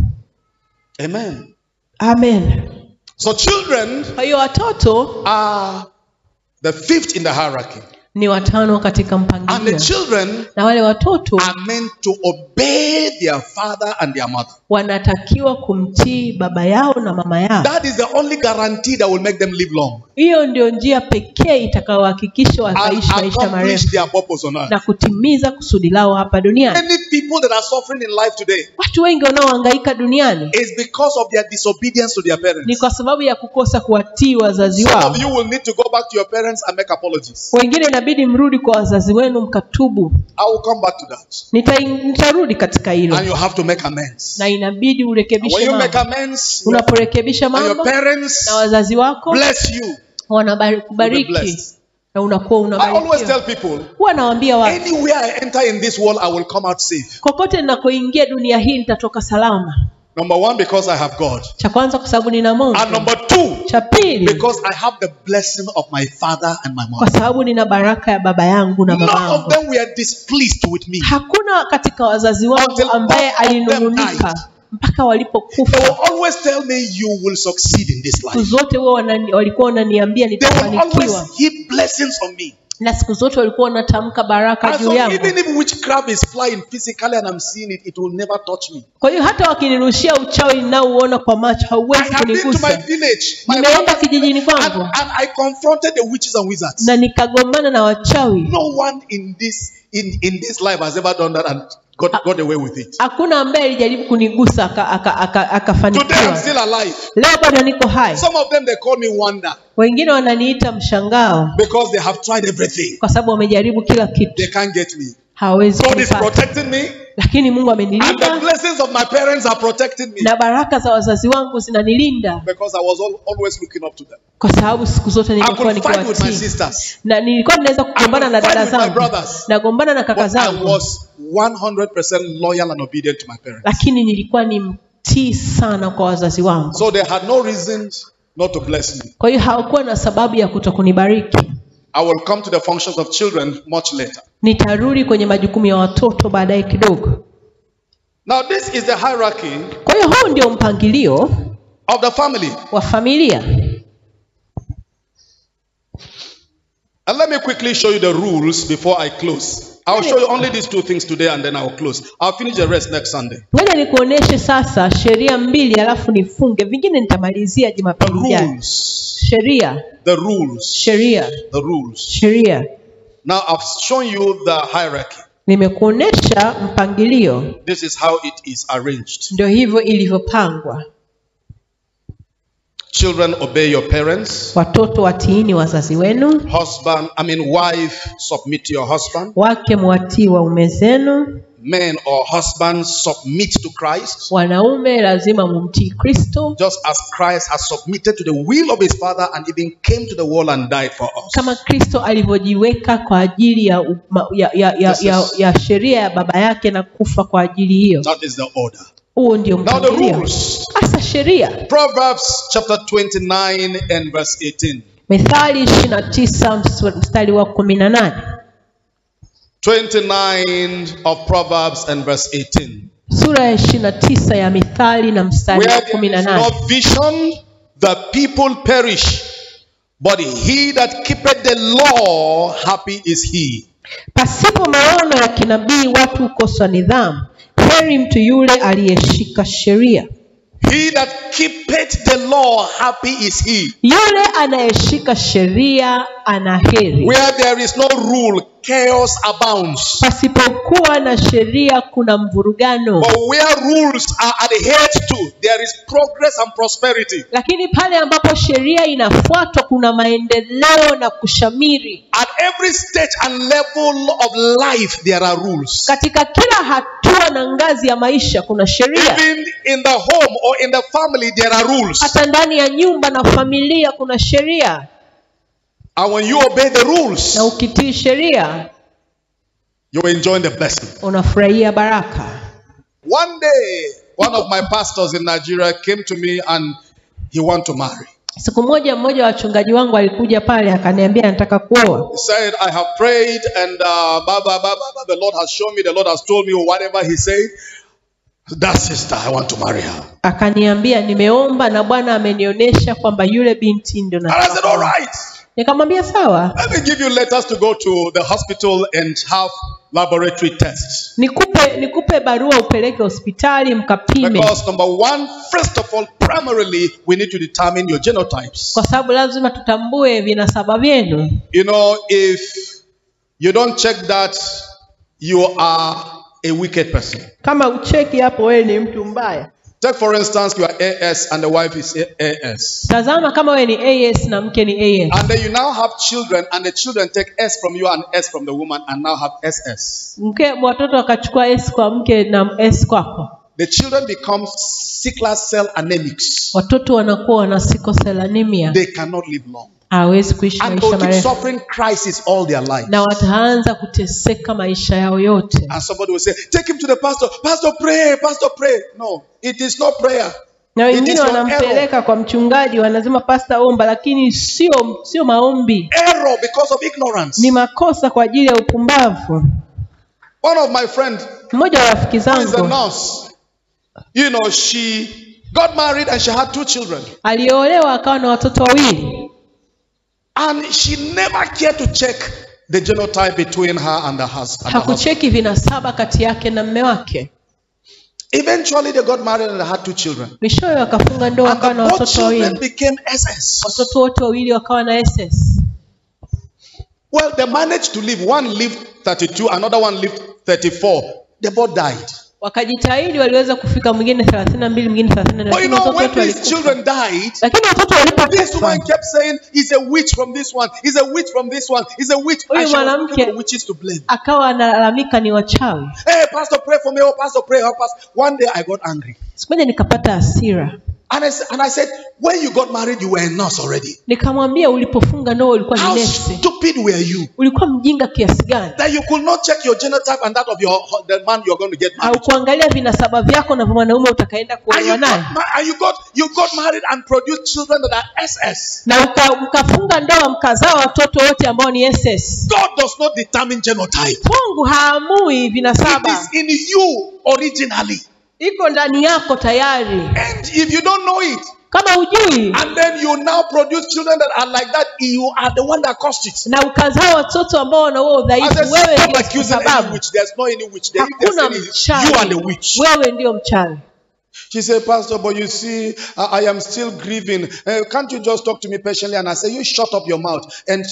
Amen. amen So children kwa hiyo watoto are the fifth in the hierarchy. ni watano katika And the mpangilio children na wale watoto are meant to obey their father and their mother. wanatakiwa kumtii baba yao na mama yao That is the only guarantee that will make them live long hiyo ndio njia pekee itakayohakikisha and wataishi maisha accomplish marefu their purpose on earth. na kutimiza kusudi lao hapa duniani Many people that are suffering in life today watu wengi wanaohangaika duniani is because of their disobedience to their ni parents. kwa sababu ya kukosa kuwatii wazazi Some wao of you will need to go back to your parents and make apologies. wengine inabidi mrudi kwa wazazi wenu mkatubu I will come back to that. Nita, nitarudi katika hilo And you have to make amends. na inabidi And urekebishe when you make mambo amends, unaporekebisha and your mambo parents na wazazi wako bless you, you'll be wanakubariki blessed. na unakuwa I always unabarikiwa tell people, huwa nawaambia watu anywhere I enter in this world, I will come out safe. kokote ninakoingia dunia hii nitatoka salama Number one, because I have God. cha kwanza kwa sababu nina mungu And number two, cha pili because I have the blessing of my father and my kwa mother. sababu nina baraka ya baba yangu na mama None of yangu them were displeased with me. hakuna katika wazazi wangu Until ambaye all of them alinung'unika died. mpaka They walipokufa will always tell me, You will succeed in this siku life. zote huwa wanani, walikuwa wananiambia They will nitafanikiwa always heap blessings on me. na siku zote walikuwa wanatamka baraka And juu so, yangu even if witchcraft is flying physically and I'm seeing it, it will never touch me. kwa hiyo hata wakinirushia uchawi ninaouona kwa macho I hauwezi have been to my kunigusa village, my nimeenda mother's kijijini and, kwangu and I confronted the witches and wizards. na nikagombana na wachawi No one in this in, in this life has ever done that and got, got away with it. hakuna ambaye alijaribu kunigusa akafanikiwa aka, aka, aka Today I'm akafanikiwa. still alive. leo bado niko hai Some of them they call me wonder wengine wananiita mshangao because they have tried everything. kwa sababu wamejaribu kila kitu They can't get me. hawawezi God is kunipata protecting me, lakini mungu and the amenilinda blessings of my parents are protecting me na baraka za wazazi wangu zinanilinda because I was al- always looking up to them. kwa sababu siku zote I nilikuwa could fight with my nikiwatii sisters. na nilikuwa ninaweza kugombana na I would dada fight with my zangu brothers. nagombana na kaka But I zangu was 100% loyal and obedient to my parents. lakini nilikuwa ni mtii sana kwa wazazi wangu So they had no reason not to bless me. kwa hiyo hawakuwa na sababu ya kutokunibariki I will come to the functions of children much later. nitarudi kwenye majukumu ya watoto baadaye kidogo Now, this is the hierarchy kwa hiyo huu ndio mpangilio of the family. wa familia And let me quickly show you the rules before I close. I'll show you only these two things today and then I'll close. I'll finish the rest next Sunday. ngoja nikuoneshe sasa sheria mbili alafu nifunge vingine nitamalizia The jumapili ijayo rules. sheria The rules. sheria The rules. sheria Now, I've shown you the hierarchy. nimekuonesha mpangilio This is how it is arranged. ndio hivyo ilivyopangwa Children, obey your parents. watoto watiini wazazi wenu Husband, I mean, wife, submit to your husband. wake mwatii waume zenu Men or husbands, submit to Christ. wanaume lazima mumtii kristo Just as Christ has submitted to the will of his Father and even came to the world and died for us. kama kristo alivyojiweka kwa ajili ya, uma- ya, ya, ya, This ya, is- ya sheria ya baba yake na kufa kwa ajili hiyo That is the order. huo ndio Now, the mpangilio rules. hasa sheria Proverbs chapter 29 and verse 18. methali ishiri na tisa mstari wa kumi na nane 29 of Proverbs and verse 18. sura ya ishiri na tisa ya mithali na mstari wa Where kumi there na is nane no vision, the people perish. But he that keepeth the law, happy is he. pasipo maono ya kinabii watu hukosa nidhamu heri mtu yule aliyeshika sheria He that keepeth the law, happy is he. yule anayeshika sheria ana heri Where there is no rule, chaos abounds. pasipokuwa na sheria kuna mvurugano But where rules are adhered to, there is progress and prosperity. lakini pale ambapo sheria inafuatwa kuna maendeleo na kushamiri At every stage and level of life, there are rules. katika kila hatua na ngazi ya maisha kuna sheria Even in the home or in the family, there are rules. hata ndani ya nyumba na familia kuna sheria And when you obey the rules, na ukitii sheria you enjoy the blessing. unafurahia baraka One day, one of my pastors in Nigeria came to me and he want to marry. siku moja mmoja wa wachungaji wangu alikuja pale akaniambia nataka kuoa He said, I have prayed and uh, blah, blah, blah, blah, blah. the Lord has shown me, the Lord has told me whatever he said. That sister, I want to marry her. akaniambia nimeomba na bwana amenionyesha kwamba yule binti ndio And I said, nataka all kuoa." right. nikamwambia sawa Let me give you letters to go to the hospital and have laboratory tests. nikupe nikupe barua upeleke hospitali mkapime Because number one, first of all, primarily, we need to determine your genotypes. kwa sababu lazima tutambue vinasaba vyenu You know, if you don't check that, you are a wicked person. kama ucheki hapo wewe ni mtu mbaya Take for instance, you are AS and the wife is A- AS. tazama kama wewe ni as na mke ni as And then you now have children, and the children take S from you and S from the woman, and now have SS. mke watoto wakachukua s kwa mke na s kwako The children become sickle cell anemics. watoto wanakuwa wana sikoselanimia They cannot live long. hawezi kuishi And maisha they'll keep marefu suffering crisis all their life. na wataanza kuteseka maisha yao yote And somebody will say, Take him to the pastor. Pastor, pray. Pastor, pray. No, it is not prayer. na It wengine is your wanampeleka kwa mchungaji wanasema pasta omba lakini sio sio maombi Error because of ignorance. ni makosa kwa ajili ya upumbavu One of my friends mmoja wa rafiki who is a zangu nurse, you know, she got married and she had two children. aliolewa akawa na watoto wawili And she never cared to check the genotype between her and the hus- and the husband. hakucheki vinasaba kati yake na mme wake Eventually, they got married and they had two children. mwishowe wakafunga ndoa And wakawa na the both watoto children wawili became SS. watoto wote wawili wakawa na ss Well, they managed to live. One lived 32, another one lived 34. They both died. wakajitahidi waliweza kufika mwingine thelathini na mbili mwingine thelathini na But you lakini know, watoto when wote these walikufa children died, lakini watoto this woman walipokufa kept saying, He's a witch from this one, he's a witch from this one, he's a witch. Huyu And she was mwanamke- looking for witches to blame. akawa analalamika ni wachawi Hey, Pastor, pray for me. Oh, Pastor, pray. Help us. One day I got angry. siku moja nikapata hasira And I, sa- and I said, when you got married, you were a nurse already. nikamwambia ulipofunga ndoa ulikuwa ni How nesi stupid were you ulikuwa mjinga kiasi gani that you could not check your genotype and that of your the man you're going to get married au kuangalia vinasaba vyako na vya mwanaume utakaenda And kuolewa you, got, naye ma- and you got you got married and produced children that are SS. na uka- mkafunga ndoa mkazaa watoto wote ambao ni ss God does not determine genotype. mungu haamui It vinasaba is in you originally. iko ndani yako tayari And if you don't know it, kama hujui and then you now produce children that are like that, you are the one that caused it. na ukazaa watoto ambao wana huo I udhaifu said, wewe stop ndio accusing any sababu witch. There's no any witch there. If there's hakuna any, you are the mchawi witch. wewe ndio mchawi She said, Pastor, but you see, I, I am still grieving. Uh, can't you just talk to me patiently? And I say, You shut up your mouth. And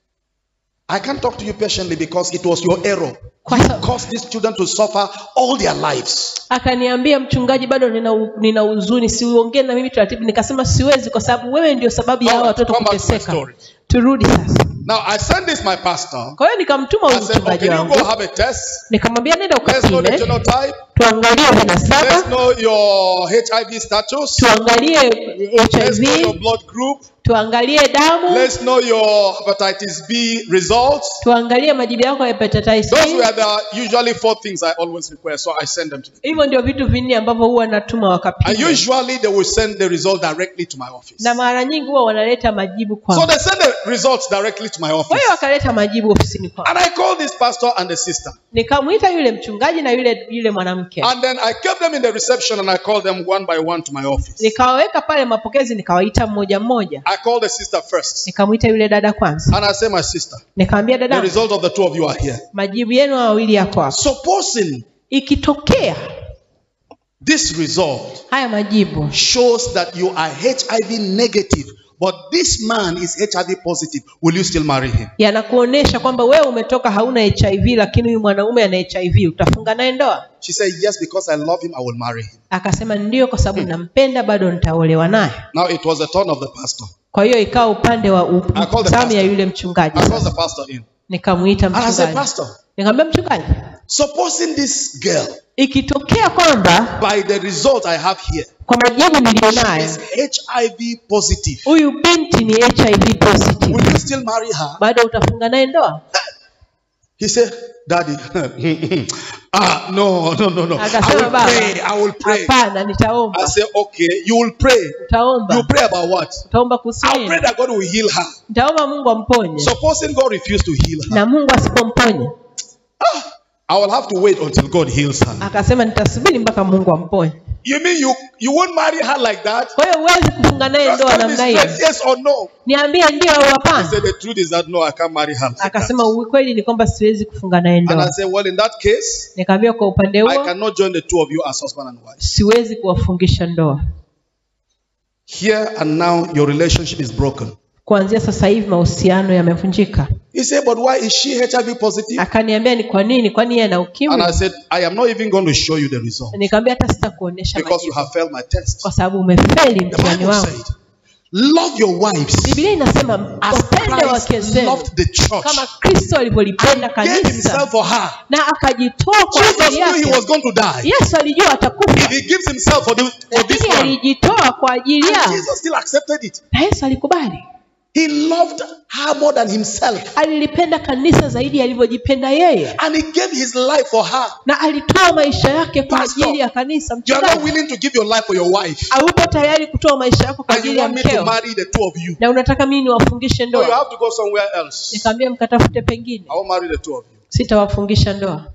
I can't talk to you patiently because it was your error. Kwa You sa- caused these children to suffer all their lives. akaniambia mchungaji bado nina, u- nina huzuni siuongee na mimi taratibu nikasema siwezi kwa sababu wewe ndio sababu ya hao Alright, watoto come back to my kuteseka story. turudi sasa Now, I sent this my pastor. kwa hiyo nikamtuma I huyu said, mchungaji Okay, you go wangu have a test. nikamwambia nenda Let's know the ukapime genotype. tuangalie Let's vinasaba know your HIV status. tuangalie Let's know your hiv blood group. tuangalie damu Let's know your hepatitis B results. tuangalie majibu yako ya hepatitis Those C. were the usually four things I always request, so I send them to them. hivyo ndio vitu vinne ambavyo huwa natuma And wakapima usually they will send the result directly to my office. na mara nyingi huwa wanaleta majibu So kwangu they send the results directly to my kwa office. hiyo wakaleta majibu ofisini kwangu And I called this pastor and the sister. nikamwita yule mchungaji na yule yule mwanamke And then I kept them in the reception and I called them one by one to my office. nikawaweka pale mapokezi nikawaita mmoja mmoja I called the sister first. nikamwita yule dada kwanza And I said, My sister, nikamwambia the dada result of the two of you are here. majibu yenu hawa wawili yako hapa Supposing ikitokea this result haya majibu shows that you are HIV negative, but this man is HIV positive, will you still marry him? yanakuonesha kwamba wewe umetoka hauna hiv lakini huyu mwanaume ana hiv utafunga naye ndoa She said, Yes, because I love him, I will marry him. akasema ndio kwa sababu nampenda bado nitaolewa naye Now it was the turn of the pastor. kwa hiyo ikawa upande wa u- I called the zamu ya pastor. yule mchungaji I called sasa. the pastor in. nikamwita And I said, mchungaji Pastor, nikamwambia mchungaji supposing this girl, ikitokea kwamba by the result I have here, kwa majibu niliyonayo is HIV positive, huyu binti ni hiv positive will you still marry her? bado utafunga naye ndoa He said, Daddy, ah, no, no, no, no. I akasema will baba pray. I will pray. hapana I nitaomba said, Okay, you will pray. You utaomba pray about what? utaomba kuhusu I'll nini pray that God will heal her. nitaomba mungu amponye Supposing God refused to heal her, na mungu asipomponye I will have to wait until God heals her. akasema nitasubiri mpaka mungu amponye You mean you you won't marry her like that? kwa hiyo huwezi kufunga naye Just ndoa tell me namna hiyo straight, yes or no. niambie ndio au I hapana said the truth is that no, I can't marry her. Like that. akasema ukweli ni kwamba siwezi kufunga naye And I ndoa said, well, in that case, nikamwambia kwa upande I huo cannot join the two of you as husband and wife. siwezi kuwafungisha ndoa Here and now, your relationship is broken. kuanzia sasa hivi mahusiano yamevunjika He said, but why is she HIV positive? akaniambia ni kwa nini kwani yeye ana And ukimwi I said, I am not even going to show you the result nikamwambia hata sitakuonesha because you majibu have failed my test. kwa sababu umefeli The mtihani Bible wangu said, love your wives biblia inasema as wapende wake Christ zenu loved the church kama kristo alivyolipenda and gave himself kanisa for her. na akajitoa kwa Jesus ajili knew he yake was going to die. yesu alijua If atakufa he gives himself for, the, for this lakini one, alijitoa kwa ajili and yao Jesus still accepted it. na yesu alikubali He loved her more than himself. alilipenda kanisa zaidi alivyojipenda yeye And he gave his life for her. na alitoa maisha yake kwa Pastor, ajili ya kanisa You are not mchungaji willing to give your life for your wife. haupo tayari kutoa maisha yako kwa And you ajili ya want me to mkeo marry the two of you. na unataka mimi niwafungishe No, you ndoa have to go somewhere else. nikamwambia mkatafute pengine I will marry the two of you. sitawafungisha ndoa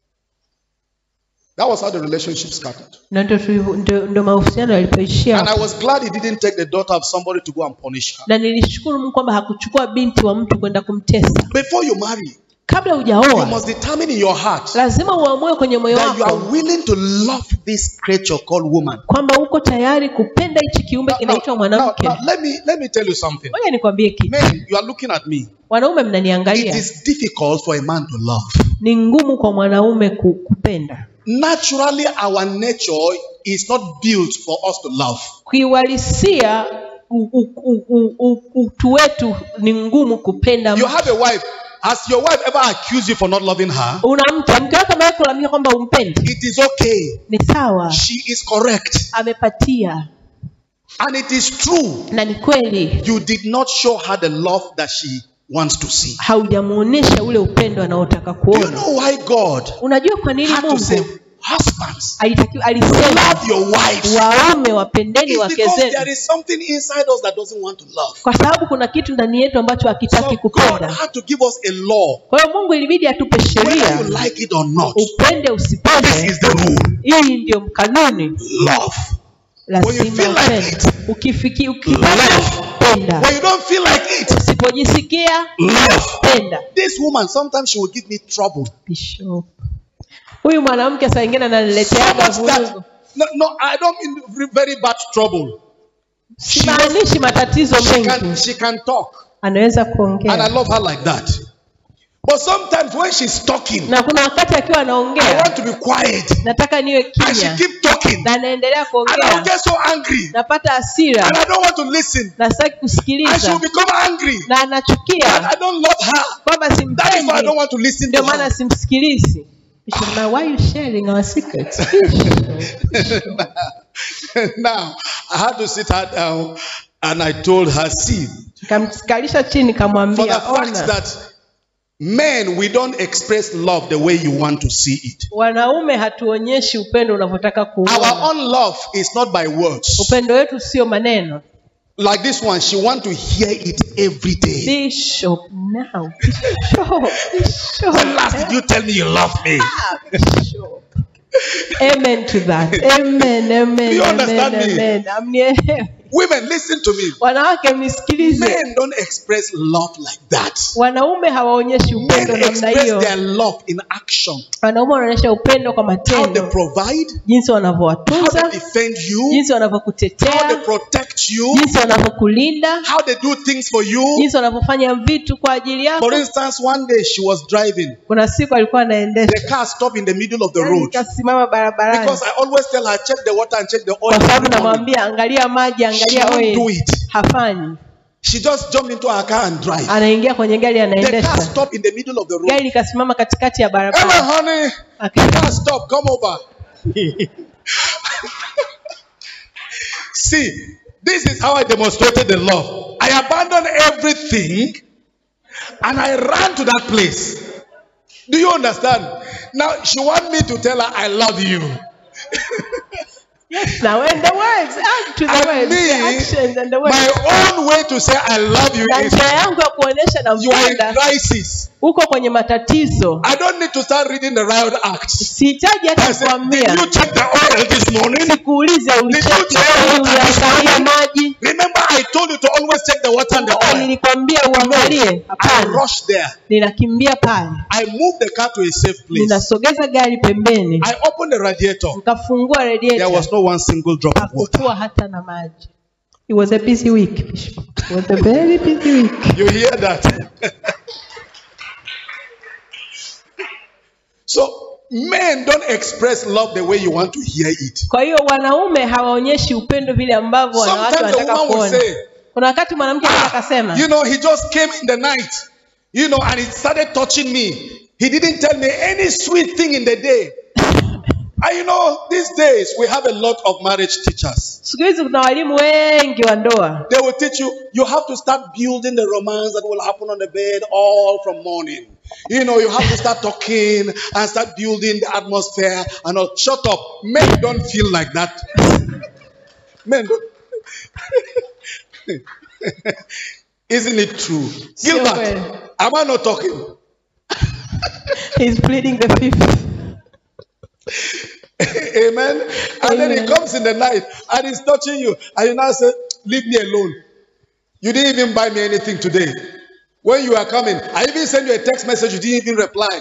That was how the relationship started. na ndo tulivyo- ndo- ndo mahusiano yalipoishia And I hapo. was glad he didn't take the daughter of somebody to go and punish her. na nilishukuru mungu kwamba hakuchukua binti wa mtu kwenda kumtesa Before you marry, kabla you hujaoa must determine in your heart lazima uamue kwenye moyo that you are wako willing to love this creature called woman. kwamba uko tayari kupenda hichi kiumbe Now, now, kinaitwa now, mwanamke now, let me let me tell you something. moja nikwambie kitu Men, you are looking at me. wanaume It mnaniangalia is difficult for a man to love. ni ngumu kwa mwanaume ku- kupenda Naturally, our nature is not built for us to love. kiuhalisia u- u- u- u- u- utu wetu ni ngumu kupenda You mtu. have a wife. Has your wife ever accused you for not loving her? una mke mke wako ameweza kulalamika kwamba umpendi It is okay. ni sawa She is correct. amepatia And it is true, na ni kweli you did not show her the love that she wants to see. haujamuonesha ule upendo anaotaka Do you kuona know why God unajua kwa nini had to say, mungu husbands, alitakiwa alisema love your wives? waume wapendeni It's wake because there zenu is something inside us that doesn't want to love. kwa sababu kuna kitu ndani yetu ambacho So hakitaki God kupenda had to give us a law, kwa hiyo mungu ilibidi atupe whether sheria you like it or not. upende This usipende is the rule. hii ndio kanuni Love. When you lazima feel like upende it, ukifiki ukipenda love. penda When you don't feel like it, usipojisikia love. penda This woman, sometimes she will give me trouble. Bishop. huyu mwanamke saa ingine So ananileteaga much that, vurugu no, no, I don't mean very bad trouble. She, simaanishi matatizo she, can, mengi she can talk. anaweza And I kuongea love her like that. But sometimes when she's talking, na kuna wakati akiwa I anaongea want to be quiet. nataka niwe And she kimya keep talking. na anaendelea And I will kuongea get so angry. napata hasira And I don't want to listen. na sitaki And she will kusikiliza become angry. na And anachukia I don't love her. kwamba That is why I don't simpendi want to listen ndio to maana her. simsikilizi Bishop, now why you sharing our secrets now, I had to sit her down and I told her, see, kamkalisha chini for the kamwambia fact ona that men, we don't express love the way you want to see it. wanaume hatuonyeshi upendo unavyotaka Our kuona own love is not by words. upendo wetu sio maneno Like this one, she want to hear it every day. bishop now bishop bishop When last did you tell me you love me? Ah, bishop amen to that amen amen Do you amen understand me? amen Amnielewi. Women, listen to me. wanawake mnisikilize Men don't express love like that. wanaume hawaonyeshi Men upendo namna express hiyo their love in action. wanaume wanaonyesha upendo kwa How they matendo provide, jinsi how they wanavyowatunza defend you, jinsi how they wanavyokutetea protect you, jinsi wanavyokulinda how they do things for you. jinsi wanavyofanya vitu kwa ajili yako For instance, one day she was driving. kuna siku alikuwa anaendesha The car stopped in the middle of the Yaani road. kasimama barabarani Because I always tell her, check the water and check the oil. kwa sababu every morning. namwambia angalia maji She angalia won't do oil it. hafanyi She just jumped into her car and drive. anaingia kwenye gari The car anaendesha stopped in the middle of the road. gari likasimama katikati ya Hello, barabara honey. Aka- Car stop. Come over. See, this is how I demonstrated the love. I abandoned everything and I ran to that place. Do you understand? Now she want me to tell her I love you. yes now and the words add to the And words the me, actions and the words My own way to say I love you na is njia yangu ya kuonyesha na you are in mpenda crisis. uko kwenye matatizo I don't need to start reading the riot acts. sihitaji I hata said, did kuambia you check the oil this morning? sikuulize ulicheki oil, uliangalia maji Remember, I told you to always check the water and the Kumbuka oil. nilikwambia uangalie I hapana rushed there. ninakimbia pale I moved the car to a safe place. ninasogeza gari pembeni I opened the radiator. nikafungua There radiator was no one single drop of water. hakukuwa hata na maji it was a busy week Bishop. it was a very busy week You hear that? so, men don't express love the way you want to hear it. kwa hiyo wanaume hawaonyeshi upendo vile ambavyo wanawake Sometimes the wanataka woman will kuona say, kuna wakati mwanamke anaweza akasema You know, he just came in the night, you know, and he started touching me. He didn't tell me any sweet thing in the day. And you know, these days we have a lot of marriage teachers. siku hizi kuna walimu wengi wa ndoa They will teach you, you have to start building the romance that will happen on the bed all from morning. You know, you have to start talking and start building the atmosphere and all. Shut up. Men don't feel like that. Men don't. Isn't it true? Sio Gilbert, kweli. am I not talking? He's pleading the fifth Amen. And then he Amen. comes in the night and he's touching you. And you now say, Leave me alone. You didn't even buy me anything today. When you are coming, I even sent you a text message, you didn't even reply.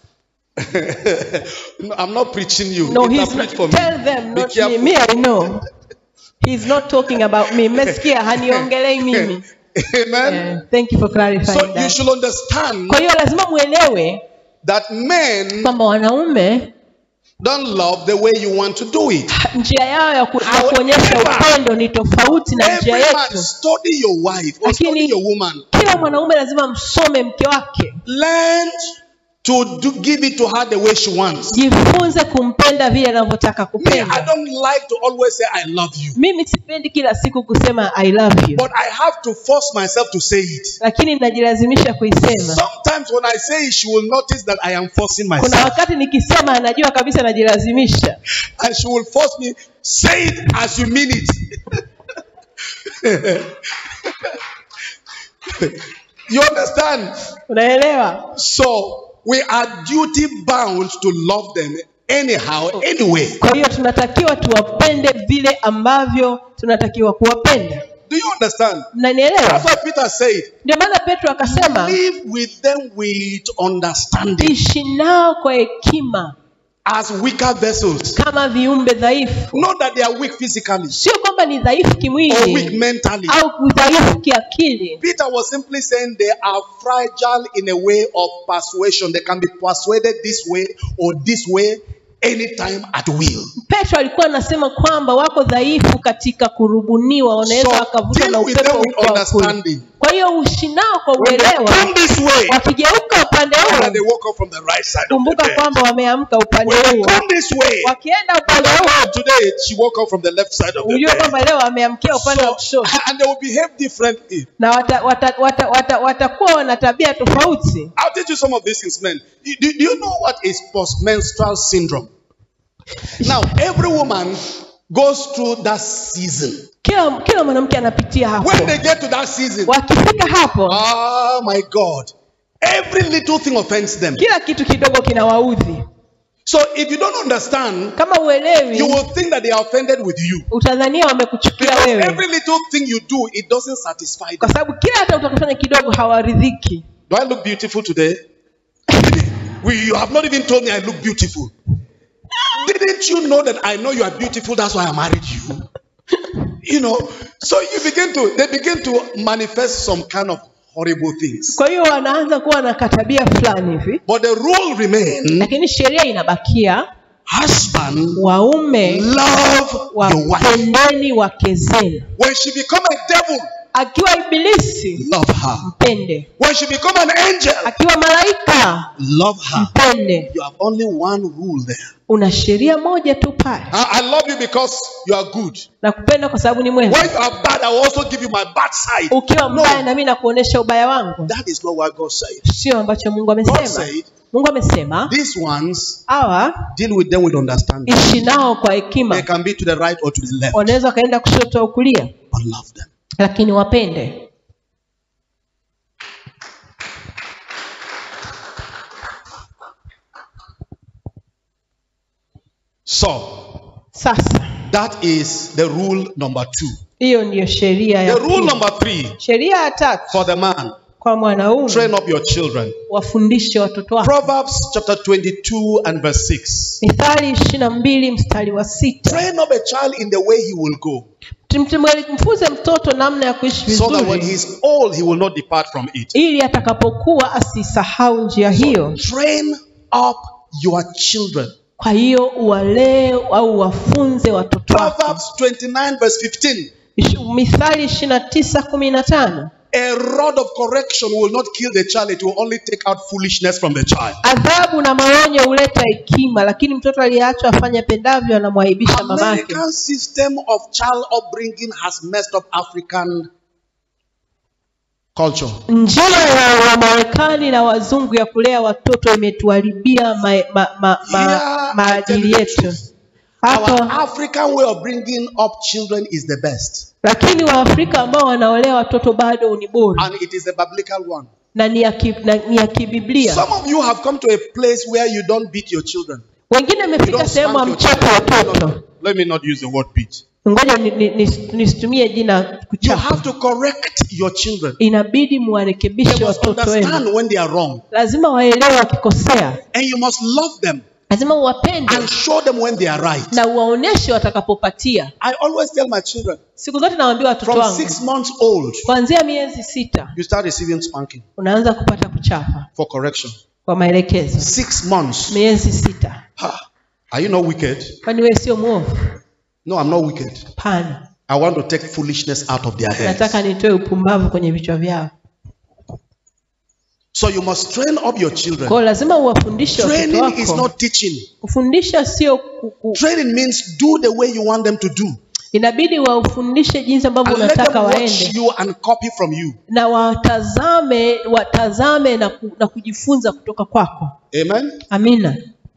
No, I'm not preaching you. no he's Interpret not, for me. tell them Be not me careful. me I know he's not talking about me mmesikia haniongelei mimi Amen. yeah. thank you for clarifying So you that should understand kwa hiyo lazima mwelewe that men kwamba wanaume don't love the way you want to do it. njia yao ya, ku, ya However, kuonyesha upendo ni tofauti na Every njia man yetu study your wife or Lakini- study your woman. kila mwanaume lazima msome mke wake Learn to do, give it to her the way she wants. jifunze kumpenda vile anavyotaka Me, I kupenda don't like to always say I love you, mimi sipendi kila siku kusema i love you but I have to force myself to say it. lakini najilazimisha kuisema Sometimes when I say it, she will notice that I am forcing kuna myself, wakati nikisema anajua kabisa najilazimisha and she will force me say it as you mean it. you understand? unaelewa So we are duty bound to love them anyhow, anyway. kwa hiyo tunatakiwa tuwapende vile ambavyo tunatakiwa kuwapenda Do you understand? That's mnanielewa why Peter said, ndio maana petro akasema live with them with understanding ishi nao kwa hekima as weaker vessels. kama viumbe dhaifu Not that they are weak physically sio kwamba ni dhaifu or weak kimwili mentally. au dhaifu kiakili Peter was simply saying they are fragile in a way of persuasion. They can be persuaded this way or this way anytime at will. petro alikuwa anasema kwamba wako dhaifu katika kurubuniwa wanaweza So, wakavutwa deal na with upepo them with huko wa kule. understanding. kwa hiyo uishi nao kwa When they uelewa come this way, wakigeuka upande and they huo walk up from the right side of the kumbuka bed. kwamba wameamka upande When they huo come this way, wakienda upande huo today she woke up from the left side of the ujue bed. kwamba leo wameamkia upande wa So, kushoto and they will behave differently. na watakuwa wata, wata, wata, watakuwa wana tabia tofauti I'll teach you some of these things, men. You- Do, do you know what is postmenstrual syndrome? Now, every woman goes through that season. kila kila mwanamke anapitia hapo When they get to that season, wakifika hapo oh my God, every little thing offends them. kila kitu kidogo kinawaudhi So if you don't understand, kama you uelewi will think that they are offended with you. utadhania wamekuchukia Because wewe every little thing you do, it doesn't satisfy kwa them. sababu kila hata utakufanya kidogo hawaridhiki Do I look beautiful today? We, you have not even told me I look beautiful. Didn't you know that I know you are beautiful? That's why I married you. You know, so you begin to, they begin to manifest some kind of horrible things. kwa hiyo wanaanza kuwa na katabia fulani hivi But the rule remains lakini sheria inabakia husband, waume love your wife. wapendeni wake zenu When she become a devil, akiwa ibilisi love her. mpende When she become an angel, akiwa malaika love her. mpende You have only one rule there. una sheria moja tu pale I, I love you because you are good. na kupenda kwa sababu ni mwema When you are bad, I will also give you my bad side. ukiwa No. mbaya na mimi nakuonesha ubaya wangu That is not what God said. sio ambacho mungu God amesema said, mungu amesema these ones, hawa deal with them with understanding. ishi nao kwa They hekima can be to the right or to the left, wanaweza wakaenda kushoto au kulia but love them. lakini wapende So, sasa that is the rule number two. hiyo ndiyo sheria ya The rule pili. number three sheria ya tatu for the man kwa mwanaume train up your children. wafundishe watoto wako Proverbs chapter 22 and verse 6. mithali ishiri na mbili mstari wa sita Train up a child in the way he will go, Mtim- mfunze mtoto namna ya kuishi so that when vizuri he's old, he will not depart from it. ili atakapokuwa asisahau njia hiyo Train up your children. kwa hiyo uwalee au wafunze watoto wako Proverbs 29 verse 15. Ish- mithali ishiri na tisa kumi na tano A rod of correction will not kill the child, it will only take out foolishness from the child. adhabu na maonyo huleta hekima lakini mtoto aliyeachwa afanye apendavyo anamwaibisha mamake American system of child upbringing has messed up African culture. njia ya wamarekani na wazungu ya kulea watoto imetuharibia ma, ma, ma, ma, Yeah, maadili I tell you the yetu truth. Our hapo African way of bringing up children is the best, lakini waafrika ambao wanaolea watoto bado ni bora and it is a biblical one. na ni ya ki- na- ni ya kibiblia Some of you have come to a place where you don't beat your children. wengine You amefika don't sehemu spank your amchapa children. watoto No, no, Let me not use the word beat. ngoja ni- ni- ni- nisitumie jina You kuchapa have to correct your children. inabidi They muwarekebishe must watoto wenu understand when they are wrong, lazima waelewe wakikosea and you must love them lazima uwapende and show them when they are right. na uwaoneshe watakapopatia I always tell my children siku zote nawaambia watoto from wangu six months old, kuanzia miezi sita you start receiving spanking unaanza kupata kuchapa for correction. kwa maelekezo Six months. miezi sita Ha. Are you not wicked? kwani wewe sio mwovu No, I'm not wicked. pana I want to take foolishness out of their heads. nataka nitoe upumbavu kwenye vichwa vyao So you must train up your children. kwao lazima uwafundishe watoto Training is wako not teaching. kufundisha sio ku- ku- Training means do the way you want them to do. inabidi wafundishe jinsi ambavyo And let them unataka watch waende you and copy from you. na watazame watazame na, ku, na kujifunza kutoka kwako Amen. amina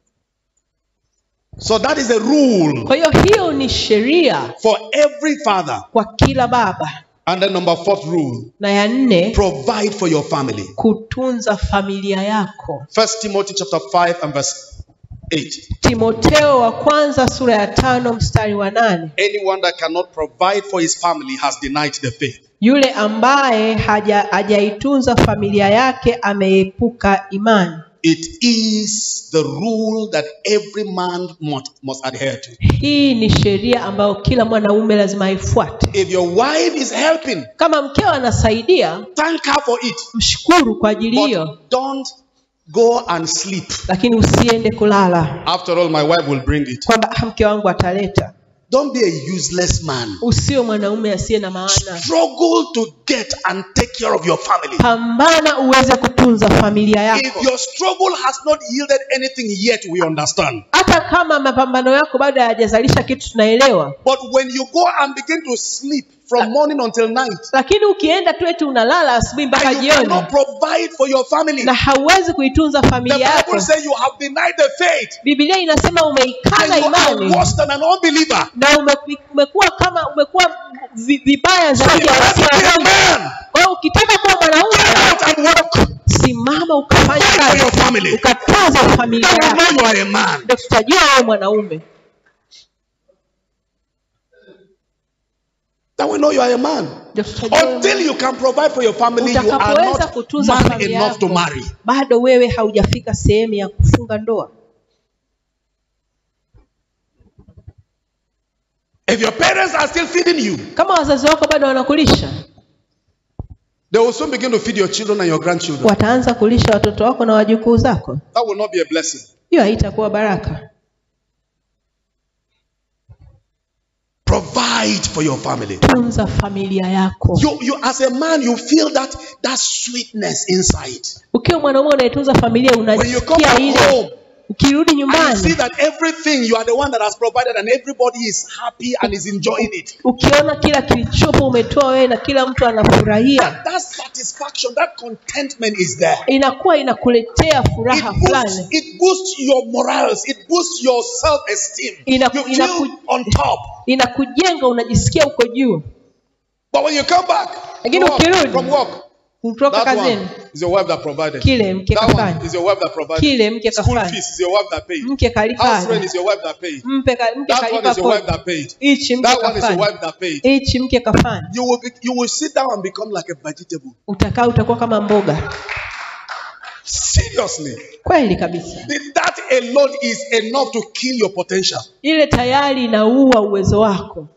So that is a rule kwa hiyo hiyo ni sheria for every father. kwa kila baba And then number fourth rule, na ya nne provide for your family. kutunza familia yako First Timothy chapter 5 and verse 8. timoteo wa kwanza sura ya tano mstari wa nane Anyone that cannot provide for his family has denied the faith. yule ambaye haja- hajaitunza familia yake ameepuka imani It is the rule that every man must, must adhere to. hii ni sheria ambayo kila mwanaume lazima aifuate If your wife is helping, kama mkeo anasaidia thank her for it. mshukuru kwa ajili hiyo But don't go and sleep. lakini usiende kulala After all, my wife will bring it. kwamba "Ah, mke wangu ataleta Don't be a useless man. usio mwanaume asiye na maana Struggle to get and take care of your family. pambana uweze kutunza familia If yako your struggle has not yielded anything yet, we understand. hata kama mapambano yako bado hayajazalisha kitu tunaelewa But when you go and begin to sleep from morning until night, lakini ukienda tu eti unalala asubuhi mpaka and you jioni cannot provide for your family, na hauwezi kuitunza the familia yako Bible says you have denied the faith. bibilia inasema And umeikana you are imani worse than an unbeliever. na ume- umekuwa kama umekuwa vi- vibaya So zaidi you ya have to be a wasioamini. man. kwa hiyo ukitaka kuwa Get mwanaume out and work. simama ukafanya Fight for your kazi family. ukatunza familia Then we yako know you are a man. ndio tutajua wewe mwanaume Then we know you are a man. ndio tutajua wewe Until you can provide for your family, you are utakapoweza not kutunza man familia enough to yako marry. bado wewe haujafika sehemu ya kufunga ndoa If your parents are still feeding you, kama wazazi wako bado wanakulisha they will soon begin to feed your children and your grandchildren. wataanza kulisha watoto wako na wajukuu zako That will not be a blessing. hiyo haitakuwa baraka Provide for your family. tunza familia yako You, you as a man, you feel that that sweetness inside. ukiwa mwanaume unaitunza familia When you come unasikia back ile home ukirudi and you see nyumbani that everything you are the one that has provided and everybody is happy and is enjoying it. ukiona kila kilichopo umetoa wewe na kila mtu anafurahia That satisfaction, that contentment is there. inakuwa inakuletea It furaha boosts, fulani it boosts your morals. It boosts your self-esteem. Inaku- You feel inaku- on top. inakujenga unajisikia uko juu But when you come back Lakini to work, ukirudi, from work, kutoka that kazini one is your wife that provided. kile mke That one kafanya is your wife that provided. kile mke School kafanya fees is your wife that paid. mke House rent kalifanya is your wife that paid. mpe ka- mke That one kalipa is your wife kodi that paid. hichi mke That one is your kafanya wife that paid. hichi mke kafanya You will be, you will sit down and become like a vegetable. utakaa utakuwa kama mboga Seriously. kweli kabisa That alone is enough to kill your potential. ile tayari inaua uwezo wako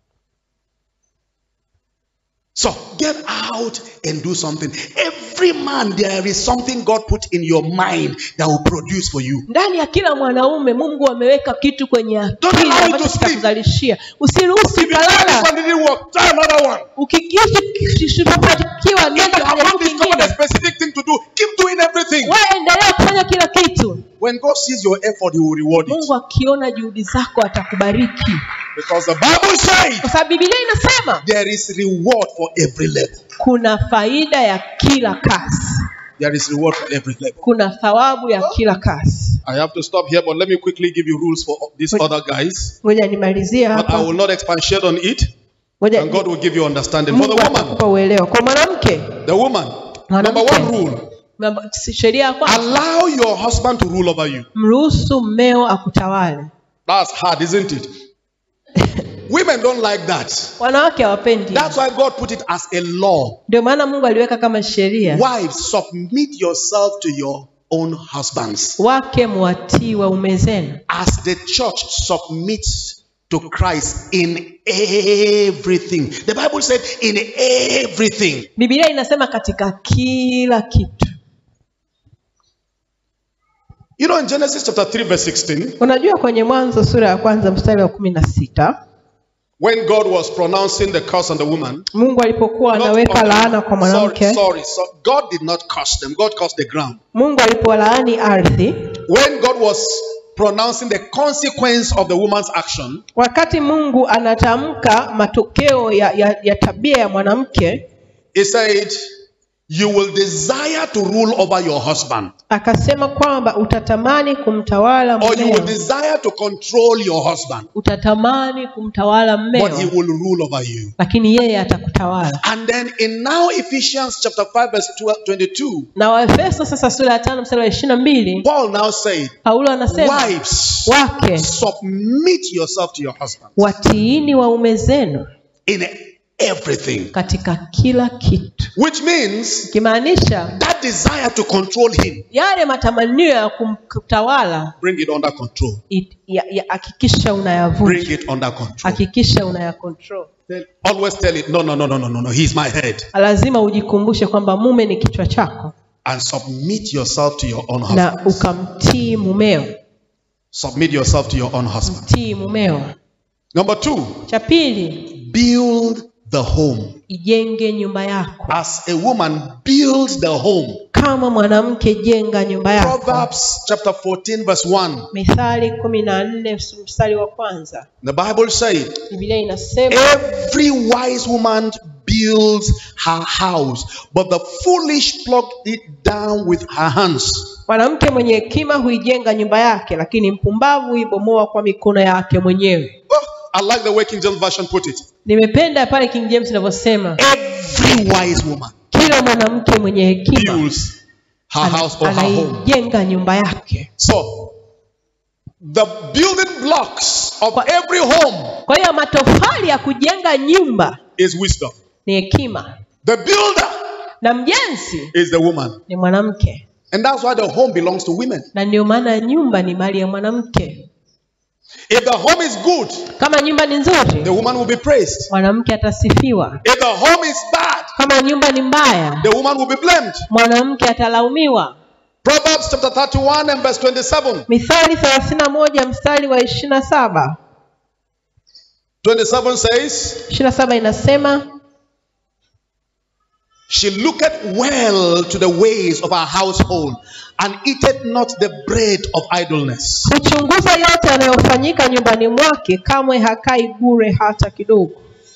So get out and do something. Every man, there is something God put in your mind that will produce for you. ndani ya kila mwanaume mungu ameweka kitu kwenye Don't akili allow it ambacho to sleep. kitakuzalishia usiruhusu If you try this kalala one didn't work, try another one. ukikishughulikiwa If you have jaribu not discovered a kingine specific thing to do, keep doing everything. wewe endelea kufanya kila kitu When God sees your effort, He will reward it. mungu akiona juhudi zako atakubariki Because the Bible says kwa sababu bibilia inasema there is reward for every level. kuna faida ya kila kazi There is reward for every level. kuna thawabu ya kila kazi I have to stop here, but let me quickly give you rules for these other guys. ngoja nimalizie But I hapa will not expatiate on it, ngoja and God will give you understanding. For mungu the woman, atakupa uelewa kwa mwanamke the woman, number Mwanamke. one rule mambo- sheria ya kwanza allow your husband to rule over you. mruhusu mmeo akutawale That's hard, isn't it? Women don't like that. wanawake hawapendi That's why God put it as a law. ndio maana mungu aliweka kama sheria Wives, submit yourself to your own husbands. wake mwatii waume zenu As the church submits to Christ in everything. The Bible said, in everything. bibilia inasema katika kila kitu You know, in Genesis chapter 3, verse 16, unajua kwenye mwanzo sura ya kwanza mstari wa kumi na sita when God was pronouncing the curse on the woman, mungu alipokuwa not- anaweka okay, laana kwa sorry, mwanamke sorry, so God did not curse them. God cursed the ground. mungu alipolaani ardhi When God was pronouncing the consequence of the woman's action, wakati mungu anatamka matokeo ya, ya, ya tabia ya mwanamke He said, You will desire to rule over your husband, akasema kwamba utatamani kumtawala or you will mmeo desire to control your husband, utatamani kumtawala but he mmeo will rule over you. lakini yeye atakutawala And then in now Ephesians chapter 5, verse 12, 22, na waefeso sasa sura ya tano mstari wa ishiri na mbili Paul now said, paulo anasema Wives, wake submit yourself to your husband watiini waume zenu in everything. katika kila kitu Which means ikimaanisha that desire to control him, yale matamanio ya kumtawala bring it under control. it- ya- ya- hakikisha Bring unayavunja it under control. hakikisha unayakontrol Tell- Always tell it, no, no, no, no, no, no, no, he's my head. lazima ujikumbushe kwamba mume ni kichwa chako And submit yourself to your own na husband. ukamtii mumeo Submit yourself to your own husband. mtii mumeo Number two, cha pili build the home. ijenge nyumba yako As a woman builds the home. kama mwanamke jenga nyumba yako Proverbs chapter 14, verse 1. mithali kumi na nne mstari wa kwanza The Bible said, biblia inasema Every wise woman builds her house, but the foolish pluck it down with her hands. mwanamke mwenye hekima huijenga nyumba yake lakini mpumbavu huibomoa kwa mikono yake mwenyewe Oh, I like the way King James Version put it. nimependa pale king james inavyosema Every wise woman kila mwanamke mwenye hekima builds her ana- house or her home. anaijenga nyumba yake So, the building blocks of Kwa- every home kwa hiyo matofali ya kujenga nyumba is wisdom. ni hekima The builder na mjenzi is the woman. ni mwanamke And that's why the home belongs to women. na ndio maana nyumba ni mali ya mwanamke If the home is good, kama nyumba ni nzuri the woman will be praised. mwanamke atasifiwa If the home is bad, kama nyumba ni mbaya the woman will be blamed. mwanamke atalaumiwa Proverbs chapter 31 and verse 27. mithali thelathini na moja mstari wa ishiri na saba 27 says, ishiri na saba inasema She looketh well to the ways of her household and eateth not the bread of idleness. huchunguza yote yanayofanyika nyumbani mwake kamwe hakai bure hata kidogo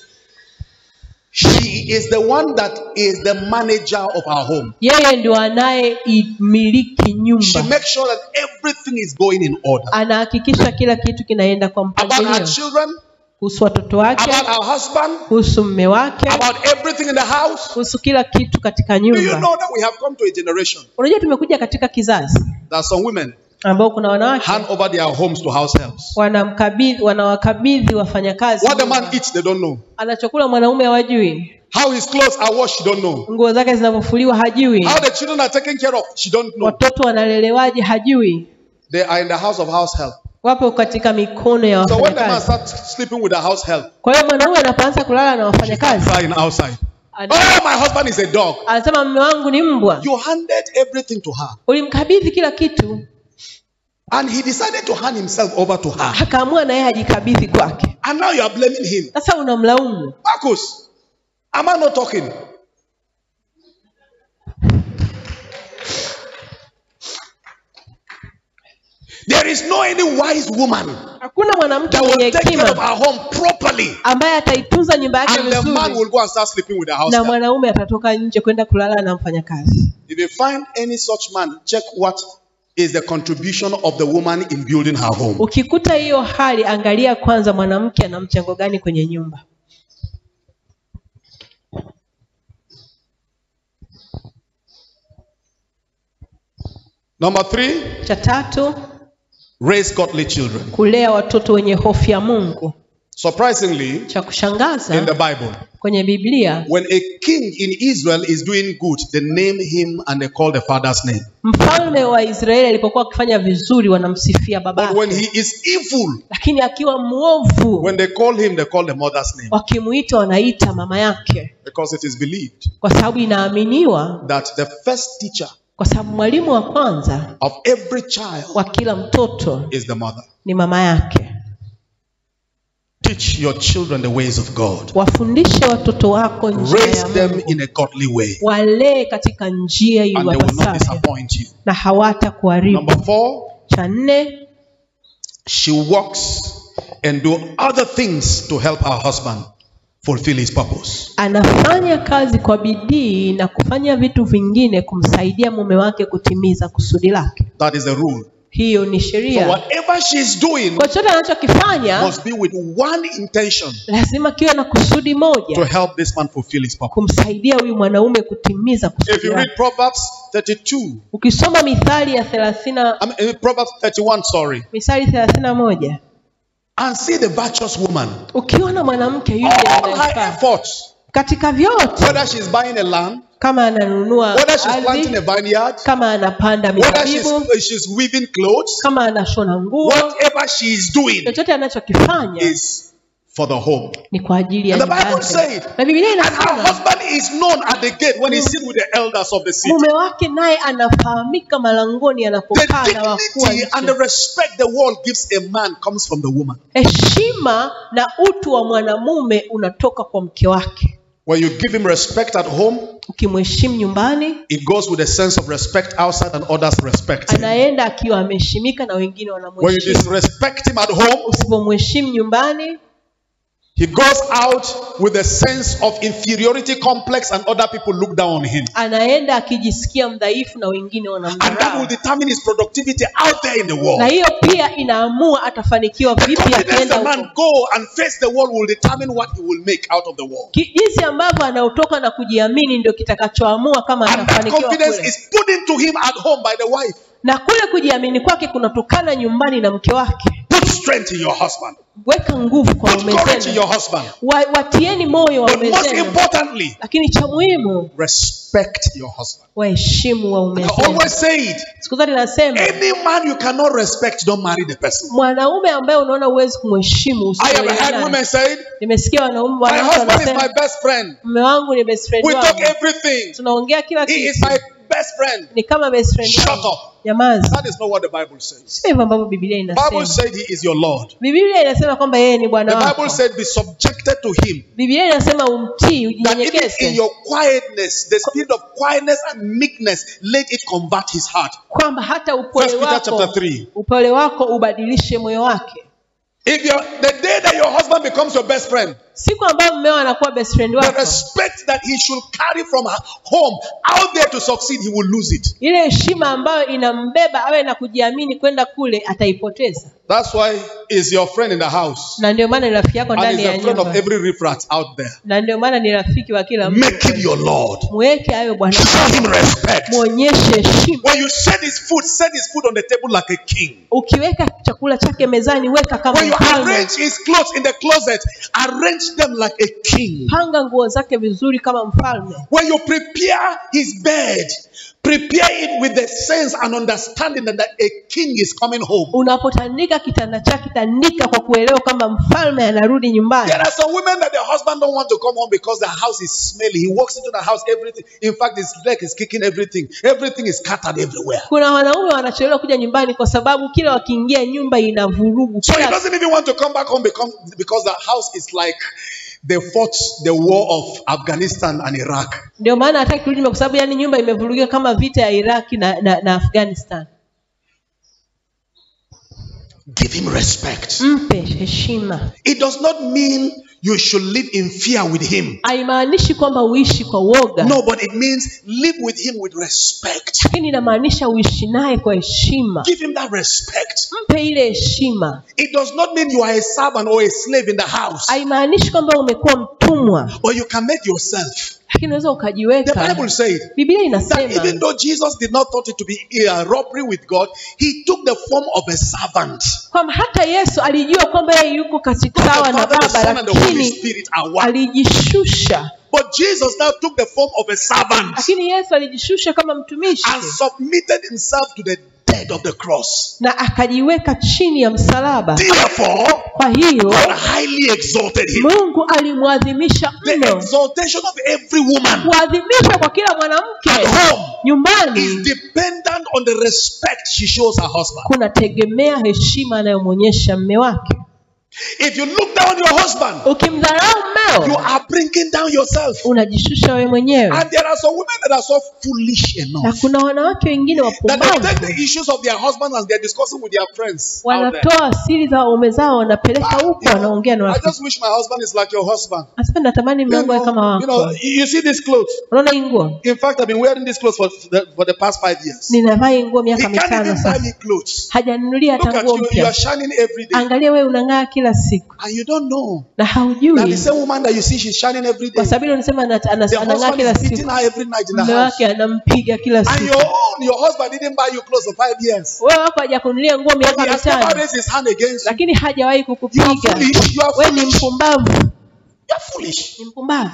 She is the one that is the manager of her home. yeye ndio anayeimiliki She nyumba makes sure that everything is going in order. anahakikisha kila kitu kinaenda kwa About her mpangilio children, kuhusu watoto wake about her husband, kuhusu mme wake about everything in the house. kuhusu kila kitu katika Do you nyumba know that we have come to a generation unajua tumekuja katika kizazi that some women ambao kuna wanawake hand over their homes to house helps? wanamkabidhi wanawakabidhi wafanyakazi What the nyumba. man eats, they don't know. anachokula mwanaume hawajui How his clothes are washed, she don't know. nguo zake zinavyofuliwa hajui How the children are taken care of, she don't know. watoto wanalelewaje hajui They are in the house of house help. wapo katika mikono ya So when the man wafanyakazi starts sleeping with a house help, kwa hiyo mwanaume anapoanza kulala na wafanyakazi crying outside. ana- Oh, my husband is a dog. anasema mme wangu ni mbwa You handed everything to her. ulimkabidhi kila kitu And he decided to hand himself over to her. akaamua na yeye ajikabidhi kwake And now you are blaming him. sasa unamlaumu Marcus, am I not talking? There is no any wise woman hakuna mwanamke that mwenye will take care of hekima her home properly. ambaye ataitunza nyumba yake And the man vizuri will go and start sleeping with the house na help. mwanaume atatoka nje kwenda kulala na mfanyakazi If you find any such man, check what is the contribution of the woman in building her home. ukikuta hiyo hali angalia kwanza mwanamke ana mchango gani kwenye nyumba Number three, cha tatu raise godly children. kulea watoto wenye hofu ya mungu Surprisingly, cha in the kushangaza Bible, kwenye biblia when a king in Israel is doing good, they name him and they call the father's name. mfalme wa israeli alipokuwa akifanya vizuri wanamsifia But babake when he is evil, lakini akiwa mwovu when they call him, they call the mother's name. wakimuita wanaita mama yake Because it is believed kwa sababu inaaminiwa that the first teacher kwa sababu mwalimu wa kwanza of every child wa kila mtoto is the mother. ni mama yake Teach your children the ways of God. wafundishe watoto wako njia Raise ya them Mungu in a godly way, walee katika njia and they will not iwapasavyo disappoint you. na hawata kuharibu Number four, cha nne she works and do other things to help her husband fulfill his purpose. anafanya kazi kwa bidii na kufanya vitu vingine kumsaidia mume wake kutimiza kusudi lake That is the rule. hiyo ni So sheria whatever she's doing kwa chochote anachokifanya must be with one intention lazima kiwe na kusudi to moja help this man fulfill his purpose. kumsaidia huyu mwanaume kutimiza If kusudi you read lake Proverbs 32, ukisoma mithali ya thelathini na- I mean, Proverbs 31, sorry, mithali thelathini na moja and see the virtuous woman, ukiona mwanamke yule all her anayefaa efforts, katika vyote whether she's buying a land, kama ananunua whether she's planting ardhi a vineyard, kama anapanda whether she's, mizabibu she's weaving clothes, kama anashona nguo whatever she's doing chochote anachokifanya is for the home. ni kwa ajili ya And the nyumba Bible yake. said, na biblia And her inasema husband is known at the gate when he sits with the elders of the city. mume wake naye anafahamika malangoni The anapokaa na wakuu wa dignity and the nchi. respect the world gives a man comes from the woman. heshima na utu wa mwanamume unatoka kwa mke wake When you give him respect at home, ukimheshimu nyumbani it goes with a sense of respect outside and others respect him. anaenda akiwa ameheshimika na wengine When you wanamheshimu disrespect him at home, usipomheshimu nyumbani he goes out with a sense of inferiority complex and other people look down on him. anaenda akijisikia mdhaifu na wengine And that will wanamdharau determine his productivity out there in the world. na hiyo pia inaamua atafanikiwa vipi Confidence akienda the man huko go and face the world will determine what he will make out of the world. Ki- jinsi ambavyo anaotoka na kujiamini ndio kitakachoamua kama And that atafanikiwa confidence kule. is put into him at home by the wife. na kule kujiamini kwake kunatokana nyumbani na mke wake Put strength in your husband. weka nguvu kwa Put waume courage in zenu your husband. Wa- watieni moyo But waume most zenu importantly, lakini cha muhimu respect your husband. waheshimu waume I zenu always say it. siku zote nasema Any man you cannot respect, don't marry the person. mwanaume ambaye unaona huwezi kumheshimu I have usioelewa heard naye. women say, nimesikia wanaume My wanawake husband is wanasema my best friend. mume wangu ni best friend We talk wangu everything. tunaongea kila He is kitu my best friend. ni kama best friend Shut wangu. up. Nyamaza. That is not what the Bible says. sio hivyo ambavyo biblia Bible inasema said he is your Lord. biblia inasema kwamba yeye ni The bwana wako Bible said be subjected to him. biblia inasema umtii That even in ujinyenyekeze your quietness, the spirit of quietness and meekness, let it convert his heart. kwamba hata upole First Peter wako chapter 3. upole wako ubadilishe moyo wake If you're, the day that your husband becomes your best friend, siku ambayo mmeo anakuwa best friend the wako respect that he should carry from her home out there to succeed, he will lose it. ile heshima ambayo inambeba awe na kujiamini kwenda kule ataipoteza That's why he's your friend in the house. na ndio maana ni rafiki yako And ndani he's ya a friend of nyumba every riffraff out there. na ndio maana ni rafiki wa kila mtu Make him your Lord. mweke awe bwana Show him respect. mwonyeshe heshima When you set his food, set his food on the table like a king. ukiweka chakula chake mezani weka kama When you mfalme arrange his clothes in the closet, arrange them like a king. panga nguo zake vizuri kama mfalme When you prepare his bed, prepare it with the sense and understanding that a king is coming home. unapotandika kitanda chake tandika kwa kuelewa kwamba mfalme anarudi nyumbani There are some women that the husband don't want to come home because the house is smelly. He walks into the house, everything. In fact, his leg is kicking everything. Everything is scattered everywhere. kuna wanaume wanachelewa kuja nyumbani kwa sababu kila wakiingia nyumba ina vurugu So he Kila- doesn't even want to come back home because, because the house is like they fought the war of Afghanistan and Iraq. ndio maana hataki kurudi nyumbani kwa sababu yani nyumba imevurugika kama vita ya iraki na, na, na afghanistan Give him respect. mpe heshima It does not mean you should live in fear with him. haimaanishi kwamba uishi kwa woga No, but it means live with him with respect. lakini inamaanisha uishi naye kwa heshima Give him that respect. mpe ile heshima It does not mean you are a servant or a slave in the house, haimaanishi kwamba umekuwa mtumwa but you can make yourself. lakini unaweza The ukajiweka Bible says biblia that inasema even though Jesus did not thought it to be a robbery with God, he took the form of a servant. kwamba hata yesu alijua kwamba yeye yuko katika The sawa na Father, the baba Son, and the Holy lakini Spirit are one. alijishusha But Jesus now took the form of a servant lakini yesu alijishusha kama mtumishi and submitted himself to the death of the cross. na akajiweka chini ya msalaba Therefore, kwa hiyo God highly exalted him. mungu alimwadhimisha The mno exaltation of every woman kuadhimisha kwa kila mwanamke at home is nyumbani dependent on the respect she shows her husband. kunategemea heshima anayomwonyesha mme wake If you look down your husband, ukimdharau you mmeo are bringing down yourself. unajishusha wewe mwenyewe And there are some women that are so foolish na enough kuna wanawake wengine that they take wapumbavu the issues of their husband and they're discussing with their friends. out there. wanatoa siri za waume zao wanapeleka Ah, huko you know, wanaongea na I rafiki just wish my husband is like your husband. hasa natamani You mume wangu awe kama know, you, know, wako you see these clothes. unaona hii nguo In fact, I've been wearing these clothes for the, for the past five years. ninavaa hii nguo He miaka can't mitano even buy sasa me clothes. hajanunulia Look hata at nguo you, you are mpya shining every day. angalia wewe unang'aa kila siku And you don't know na that the haujui same woman that you see, she's shining every day. kwa sababu ile unasema ana- ana- The anang'aa husband kila is beating siku her every night in the mume house. wake anampiga kila And siku your own, your husband didn't buy you clothes for five years. wewe wako hajakununulia nguo He miaka has never mitano raised his hand against you. lakini hajawahi You are kukupiga foolish. You are wewe ni foolish. mpumbavu You are foolish. ni mpumbavu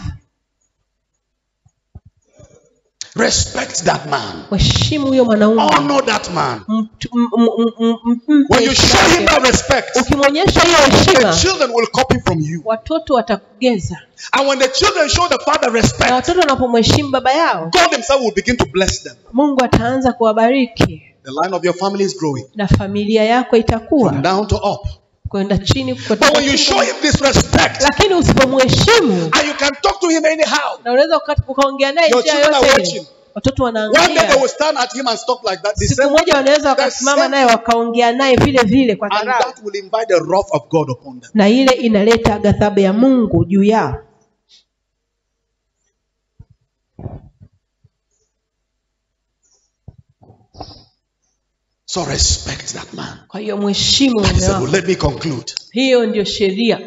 Respect that man. mheshimu huyo mwanaume Honor that man. Mtu- m- m- m- m- mpe When you heshima show him yake. that respect, ukimwonyesha hiyo the heshima children will copy from you. watoto watakugeza And when the children show the father na respect, watoto wanapomheshimu baba yao God Himself will begin to bless them. mungu ataanza kuwabariki The line of your family is growing na familia yako from itakuwa down to up. kwenda chini But kutoka when you chini. show him this respect, lakini usipomheshimu and you can talk to him anyhow, na unaweza uka- ukaongea naye Your njia children are yote watching. ile watoto one day they wanaangalia will stand at him and talk like that. The siku same, moja wanaweza the wakasimama same- naye wakaongea naye vile vile kwa and dharau that will invite the wrath of God upon them. na ile inaleta ghadhabu ya mungu juu yao So respect that man. kwa hiyo mheshimu That is mume the rule. wako Let me conclude. hiyo ndio sheria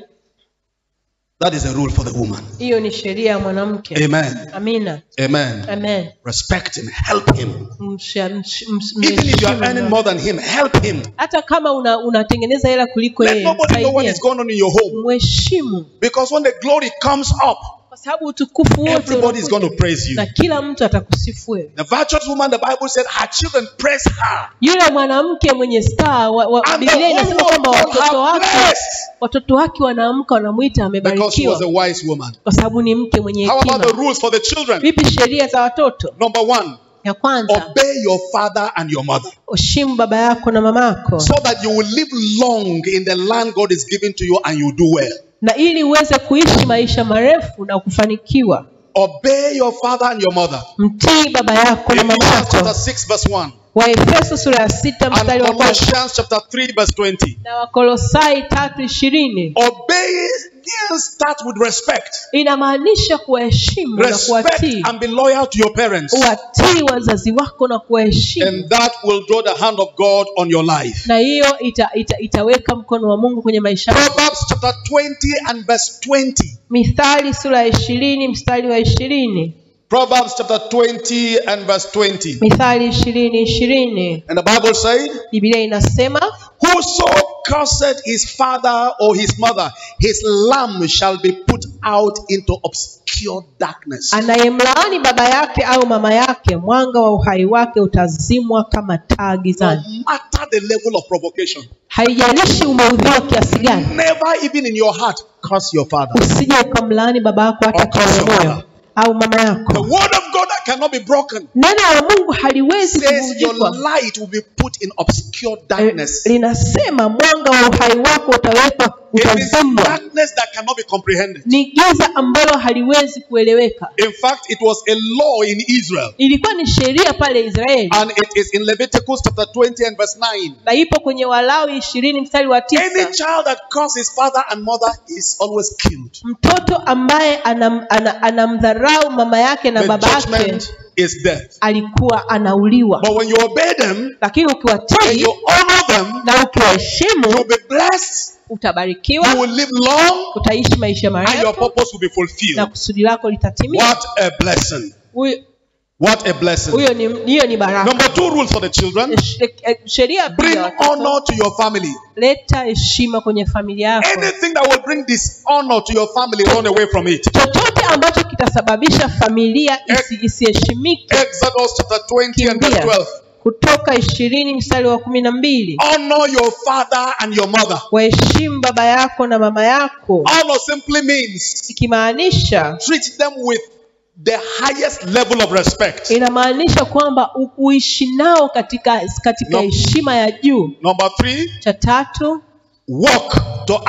That is the rule for the woman. hiyo ni sheria ya mwanamke Amen. amina Amen. amen Respect him. Help him. Msha- msh- ms- Even if you are mheshimu earning mume more than him, help him. hata kama una- unatengeneza hela kuliko Let yeye nobody know what msaidie. is going on in your home. mheshimu Because when the glory comes up, kwa sababu utukufu wote everybody is going to unakuja. praise you. na kila mtu atakusifu wewe The virtuous woman, the Bible said, her children praise her. yule mwanamke mwenye staa wa, wa, And the biblia whole inasema world kwamba called watoto her wake blessed. watoto wake wanaamka wanamwita Because she was amebarikiwa a wise woman. kwa sababu ni mke mwenye How about the hekima rules for the children? vipi sheria za watoto Number one, ya kwanza obey your father and your mother heshimu baba yako na mama yako so that you will live long in the land God is giving to you and you do well. na ili uweze kuishi maisha marefu na kufanikiwa Obey your father and your mother. mtii baba yako na mama Ephesians chapter yako 6, verse 1. waefeso sura ya sita And mstari wa kwanza Colossians chapter 3, verse 20. na wakolosai tatu ishirini Obedience starts with respect. inamaanisha kuwaheshimu na Respect kuwatii and be loyal to your parents. watii wazazi wako na kuwaheshimu And that will draw the hand of God on your life. na hiyo ita, ita, itaweka mkono wa mungu kwenye maisha yako Proverbs chapter 20 and verse 20. mithali sura ya ishirini mstari wa ishirini Proverbs chapter 20 and verse 20. mithali ishirini ishirini And the Bible said, biblia inasema Whoso cursed his father or his mother, his lamb shall be put out into obscure darkness. anayemlaani baba yake au mama yake mwanga wa uhai wake utazimwa kama taa No gizani matter the level of provocation, haijalishi umeudhiwa kiasi gani never even in your heart curse your father. usije ukamlaani baba yako hata Or curse kwa your moyo mother. au mama The yako word of God that cannot be broken neno la mungu haliwezi says your kuvunjika light will be put in obscure darkness. linasema mwanga wa uhai wako utawekwa It is utazimwa darkness that cannot be comprehended. ni giza ambalo haliwezi kueleweka In fact, it was a law in Israel. ilikuwa ni sheria pale israeli And it is in Leviticus chapter 20 and verse 9. na ipo kwenye walawi ishirini mstari wa Any tisa child that calls his father and mother is always killed. mtoto ambaye anam, ana, anamdharau mama yake na The baba yake judgment is death. alikuwa anauliwa But when you obey them lakini and ukiwatii you honor them, na ukiwaheshimu you'll be blessed, you utabarikiwa will live long, utaishi maisha and your marefu purpose will be na fulfilled. kusudi lako litatimia What a blessing! Huyo- What a blessing. huyo ni hiyo ni baraka Number two rule for the children Sh- eh, sheria bring pia watoto, honor to your family. leta heshima kwenye familia yako Anything that will bring dishonor to your family, run away from it. chochote ambacho kitasababisha familia isi, isiheshimike Exodus chapter 20 and verse kimbia 12. kutoka ishirini mstari wa kumi na mbili Honor your father and your mother. waheshimu baba yako na mama yako Honor simply means ikimaanisha treat them with the highest level of respect. inamaanisha kwamba u- uishi nao katika katika No. heshima ya juu Number three, cha tatu work to add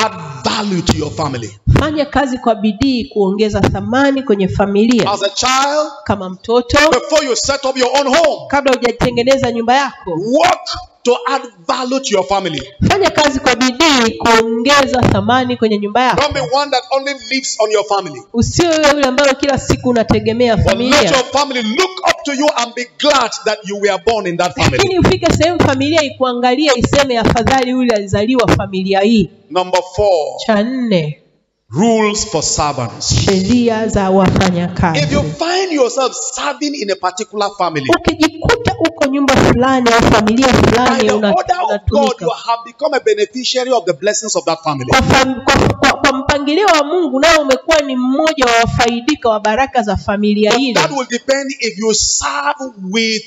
value to your family. fanya kazi kwa bidii kuongeza thamani kwenye familia As a child, kama mtoto before you set up your own home, kabla hujatengeneza nyumba yako work to add value to your family. fanya kazi kwa bidii kuongeza thamani kwenye nyumba yako Don't be one that only lives on your family. usiwe yule ambayo kila siku unategemea But let familia your family look up to you and be glad that you were born in that family. lakini ufike sehemu familia ikuangalie iseme afadhali yule alizaliwa familia hii Number four, cha nne rules for servants. sheria za wafanyakazi If you find yourself serving in a particular family, ukijikuta uko nyumba fulani au familia by fulani the una- order of God, unatumika you have become a beneficiary of the blessings of that family. kwa, fam, kwa, kwa, kwa mpangilio wa mungu nao umekuwa ni mmoja wa wafaidika wa baraka za familia But ile that will depend if you serve with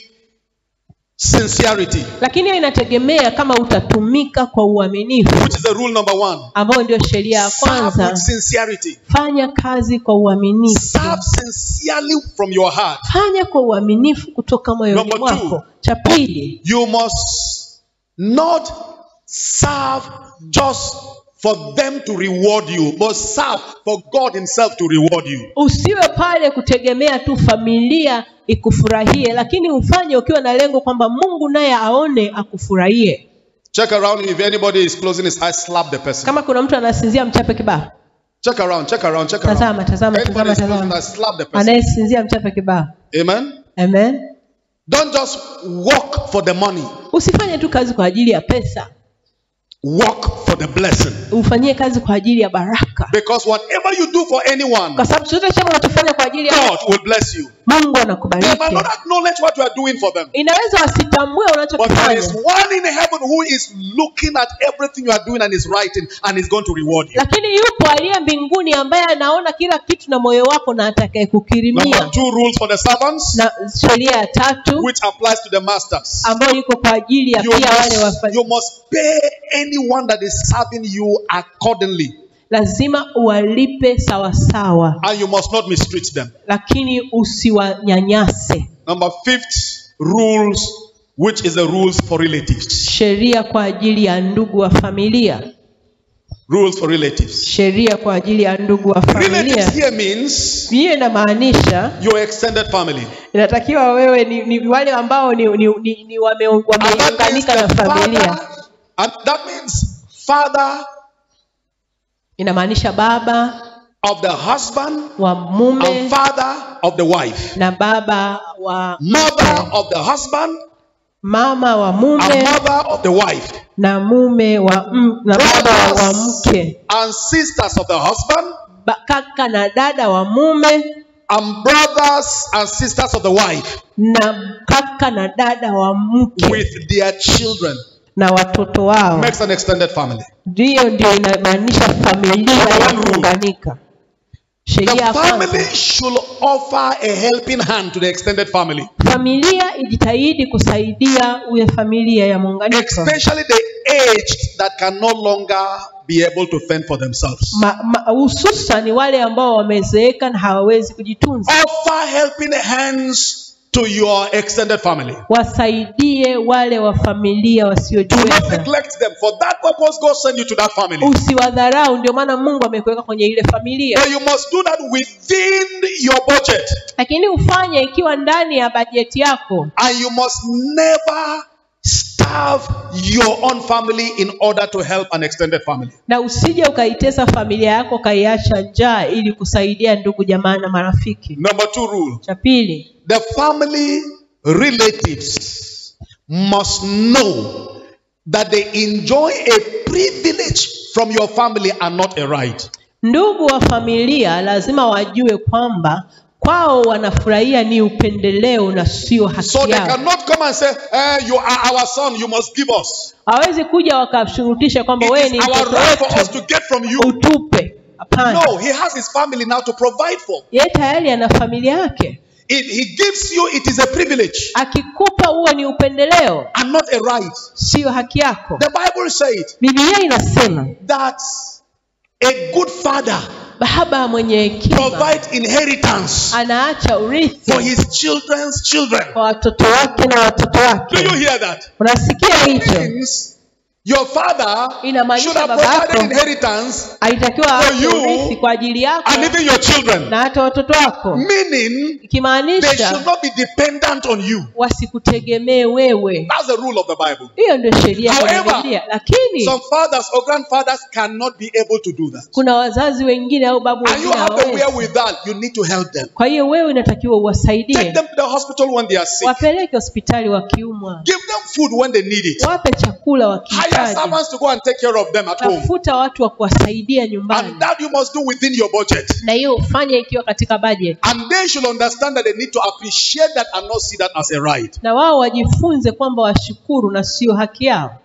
sincerity, lakini hiyo inategemea kama utatumika kwa uaminifu which is the rule number one. ambayo ndio sheria ya Serve kwanza with sincerity. fanya kazi kwa uaminifu Serve sincerely from your heart. fanya kwa uaminifu kutoka moyoni Number two. mwako cha pili You must not serve just for them to reward you, but serve for God Himself to reward you. usiwe pale kutegemea tu familia ikufurahie lakini ufanye ukiwa na lengo kwamba mungu naye aone akufurahie Check around if anybody is closing his eyes, slap the person. kama kuna mtu anasinzia mchape kibao Check around, check around, check around. tazama tazama Anybody tazama is closing tazama eyes, slap the person. anayesinzia mchape kibao Amen. amen Don't just work for the money, usifanye tu kazi kwa ajili ya pesa work for the blessing. ufanyie kazi kwa ajili ya baraka Because whatever you do for anyone, kwa sababu chochote chama unachofanya kwa ajili ya God will bless you. mungu They anakubariki might not acknowledge what you are doing for them. inaweza wasitambue But there unachokifanya is one in heaven who is looking at everything you are doing and is writing and is going to reward you. lakini yupo aliye mbinguni ambaye anaona kila kitu na moyo wako na atakaye Number kukirimia two rules for the servants, na sheria ya tatu which applies to the masters. ambayo iko kwa ajili ya You pia wale must, wafa, you must pay anyone that is serving you accordingly, lazima uwalipe sawasawa and you must not mistreat them. lakini usiwanyanyase Number fifth rules, which is the rules for relatives. sheria kwa ajili ya ndugu wa familia Rules for relatives. sheria kwa ajili ya ndugu wa familia Relatives here means hiyo inamaanisha your extended family. inatakiwa wewe ni, ni wale ambao ni, ni, ni, ni wame, And that means wameunganika na the familia father, and that means father inamaanisha baba of the husband wa mume and father of the wife, na baba wa mother of the husband mama wa and mume mother of the wife, na mume wa m, na baba wa, wa mke and sisters of the husband ba, kaka na dada wa mume and brothers and sisters of the wife na kaka na dada wa mke with their children na watoto wao makes an extended family. ndiyo ndio inamaanisha familia Number ya one rule. kuunganika sheria The ya family kwanza should offer a helping hand to the extended family, familia ijitahidi kusaidia uye familia ya muunganiko especially the aged that can no longer be able to fend for themselves. Ma- ma- hususan wale ambao wamezeeka na hawawezi kujitunza Offer helping hands to your extended family. wasaidie wale wa familia Do not wasiojiweza neglect them. For that purpose, God sent you to that family. usiwadharau ndio maana mungu amekuweka kwenye ile familia But you must do that within your budget. lakini ufanye ikiwa ndani ya bajeti yako And you must never starve your own family in order to help an extended family. na usije ukaitesa familia yako ukaiacha njaa ili kusaidia ndugu jamaa na marafiki Number two rule cha pili the family relatives must know that they enjoy a privilege from your family and not a right. ndugu wa familia lazima wajue kwamba kwao wanafurahia ni upendeleo na sio haki So they yao cannot come and say, eh, You are our son, you must give us. hawezi kuja wakashurutisha kwamba It wewe is ni our mtoto right for us wetu to get from you. utupe hapana No, he has his family now to provide for. yeye tayari ana familia yake If he gives you, it is a privilege akikupa huo ni upendeleo and not a right. sio haki yako The Bible says biblia inasema that a good father baba mwenye hekima provides inheritance anaacha for urithi his children's children. kwa watoto wake na watoto Do you wake hear that? unasikia hicho Means Your father Inamaanisha should have baba yako provided inheritance alitakiwa For aache you urithi kwa ajili yako and even your children. na hata watoto wako Meaning, they should ikimaanisha not be dependent on you. wasikutegemee wewe That's the rule of the Bible. hiyo ndio sheria kwenye However, Biblia lakini Some fathers or grandfathers cannot be able to do that. kuna wazazi wengine au babu And you wengine have the hawawezi wherewithal, you need to help them. kwa hiyo wewe inatakiwa Take uwasaidie them to the hospital when they are sick. wapeleke hospitali wakiumwa Give them food when they need it. wape chakula Hire wakihitaji servants to go and take care of them at home. tafuta watu wa kuwasaidia nyumbani And that you must do within your budget. na hiyo ufanye ikiwa katika budget And they should understand that they need to appreciate that and not see that as a right. na wao wajifunze kwamba washukuru na sio haki yao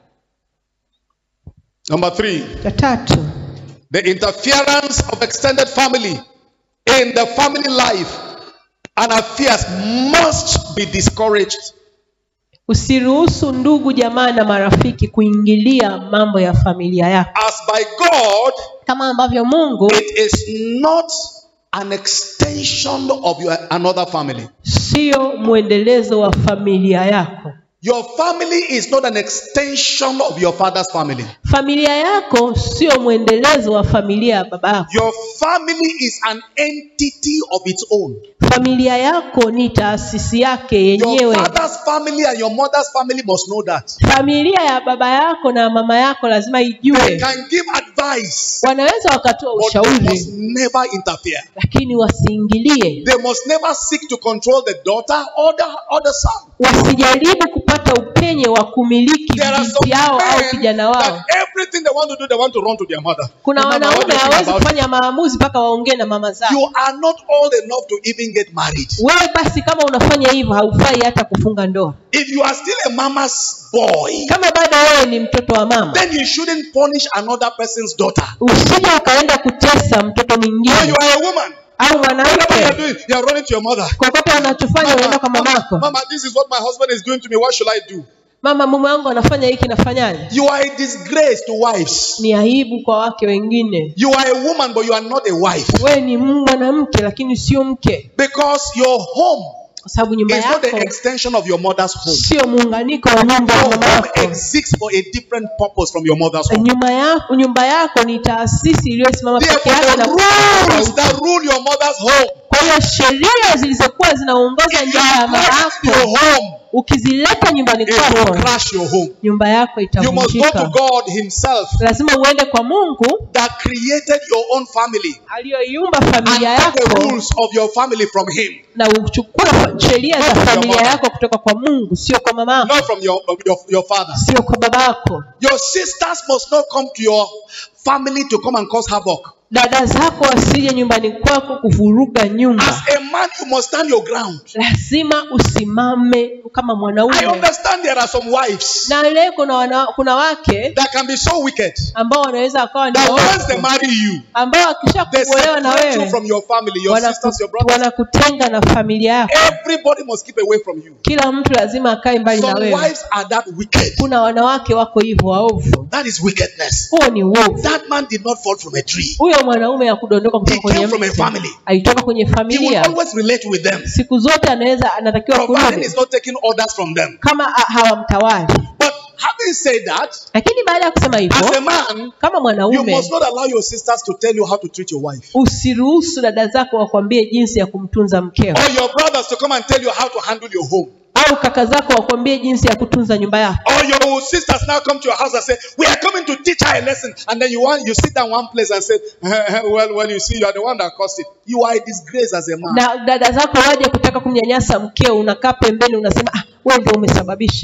Number three, cha tatu the interference of extended family in the family life and affairs must be discouraged. usiruhusu ndugu jamaa na marafiki kuingilia mambo ya familia yako As by God, kama ambavyo mungu it is not an extension of your another family. sio mwendelezo wa familia yako Your family is not an extension of your father's family. familia yako sio mwendelezo wa familia ya baba yako Your family is an entity of its own. familia yako ni taasisi yake Your yenyewe father's family and your mother's family must know that. familia ya baba yako na mama yako lazima They ijue can give advice, wanaweza wakatoa but they ushauri must never interfere. lakini wasiingilie They must never seek to control the daughter or the, or the son. wasijaribu kupata upenye wa kumiliki There are binti some yao au men kijana wao that everything they want to do, they want to run to their mother. kuna Mama, what wanaume do you think hawezi about it? kufanya maamuzi mpaka waongee na mama zao You are not old enough to even get married. wewe basi kama unafanya hivyo haufai hata kufunga ndoa If you are still a mama's boy, kama bado wewe ni mtoto wa mama then you shouldn't punish another person's daughter. usije ukaenda kutesa mtoto Or you mwingine are a woman. au Whatever you are mwanamke doing, you are running to your mother. kokote unachofanya unaenda kwa Mama, mamako mama, this is what my husband is doing to me. What should I do? mama mume wangu anafanya hiki nafanyaje You are a disgrace to wives. ni aibu kwa wake wengine You are a woman, but you are not a wife. wewe ni mwanamke lakini sio mke Because your home kwa sababu nyumba is not yako the extension of your mother's home. sio muunganiko wa nyumba ya Your mama home yako exists for a different purpose from your mother's home. nyumba yako nyumba yako ni taasisi iliyosimama peke Therefore, yake na the rules that rule your mother's home, kwa hiyo sheria zilizokuwa zinaongoza if you nyumba ya mama crash your yako home, ukizileta nyumbani it will kwako crash your home. nyumba yako You must go to itavunjika God Himself lazima uende kwa mungu that created your own family aliyoiumba and familia take the yako rules of your family from Him, na uchukue sheria Not za from your familia mother. yako kutoka kwa mungu sio kwa mama yako not from your, your, your father. sio kwa baba yako Your sisters must not come to your family to come and cause havoc. dada zako wasije nyumbani kwako kuvuruga nyumba As a man, you must stand your ground. lazima usimame kama I mwanaume understand there are some wives na leo kuna, wana, kuna wake that can be so wicked ambao wanaweza wakawa ni that once they waovu, marry you, ambao wakisha they kuolewa na separate you wewe from your family, your wanaku- sisters, your brothers. wanakutenga na familia yako Everybody must keep away from you. kila mtu lazima akae mbali na Some wewe wives are that wicked. kuna wanawake wako hivyo waovu That is wickedness. huo ni uovu That man did not fall from a tree. huyo mwanaume hakudondoka He kutoka kwenye came from a mti family. alitoka kwenye He will familia always relate with them, siku zote anaweza anatakiwa providing kurudi he's not taking orders from them. kama ha- hawamtawali But having said that, lakini baada ya kusema as a hivyo man, kama you mwanaume must not allow your sisters to tell you how to treat your wife. usiruhusu dada zako wakwambie jinsi ya kumtunza mkeo Or your brothers to come and tell you how to handle your home. au kaka zako wakwambie jinsi ya kutunza nyumba yako Or your sisters now come to your house and say, We are coming to teach her a lesson. And then you want you sit down one place and say, Well, well, you see, you are the one that caused it. You are a disgrace as a man. na dada zako waje kutaka kumnyanyasa mkeo unakaa pembeni unasema ah, wewe ndio umesababisha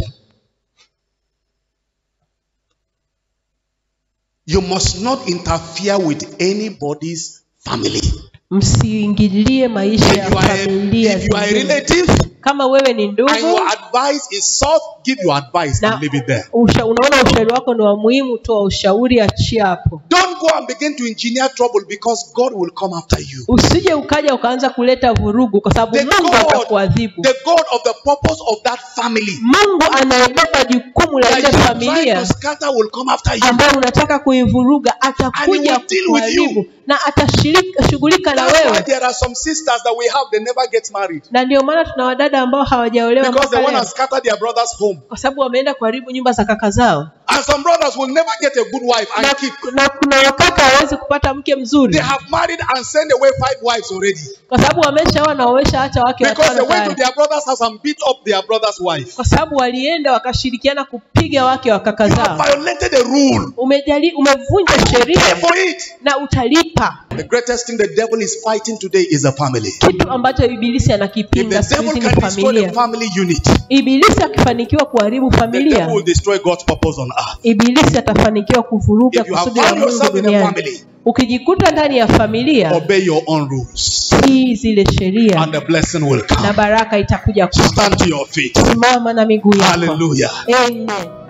You must not interfere with anybody's family. msiingilie maisha If ya you are a, familia if you are a zingine. relative kama wewe ni and ndugu your advice is soft, give your advice na and leave it there. usha, unaona ushauri wako ni wa muhimu toa ushauri achia hapo Don't go and begin to engineer trouble because God will come after you. usije ukaja ukaanza kuleta vurugu kwa sababu The mungu God, atakuadhibu the God of the purpose of that family mungu anayebeba jukumu la that ile you are trying familia to scatter will come after you. ambayo unataka kuivuruga atakuja And he will deal with kukuharibu you. na atashughulika na That's why wewe there are some sisters that we have, they never get married. na ndio maana tuna wadada ambao hawajaolewa Because they mpaka want leo to scatter their brother's home. kwa sababu wameenda kuharibu nyumba za kaka zao And some brothers will never get a good wife and na, keep. na kuna wakaka hawezi kupata mke mzuri They have married and sent away five wives already. kwa sababu wameshaoa na wameshaacha wake Because they watano went to tayari. their brother's house and beat up their brother's wife. kwa sababu walienda wakashirikiana kupiga wake wa kaka You have zao violated the rule. umejali umevunja Pay sheria for it. na utalipa The greatest thing the devil is fighting today is a family. kitu ambacho ibilisi If anakipinga the siku devil hizi can ni destroy the familia family unit, ibilisi akifanikiwa kuharibu the familia devil will destroy God's purpose on earth. ibilisi atafanikiwa kuvuruga If you have kusudi la found mungu yourself in a duniani family, ukijikuta ndani ya familia obey your own rules, tii zile sheria and the blessing will na come. baraka itakuja kwako Stand to your feet. simama na miguu yako Hallelujah. Amen.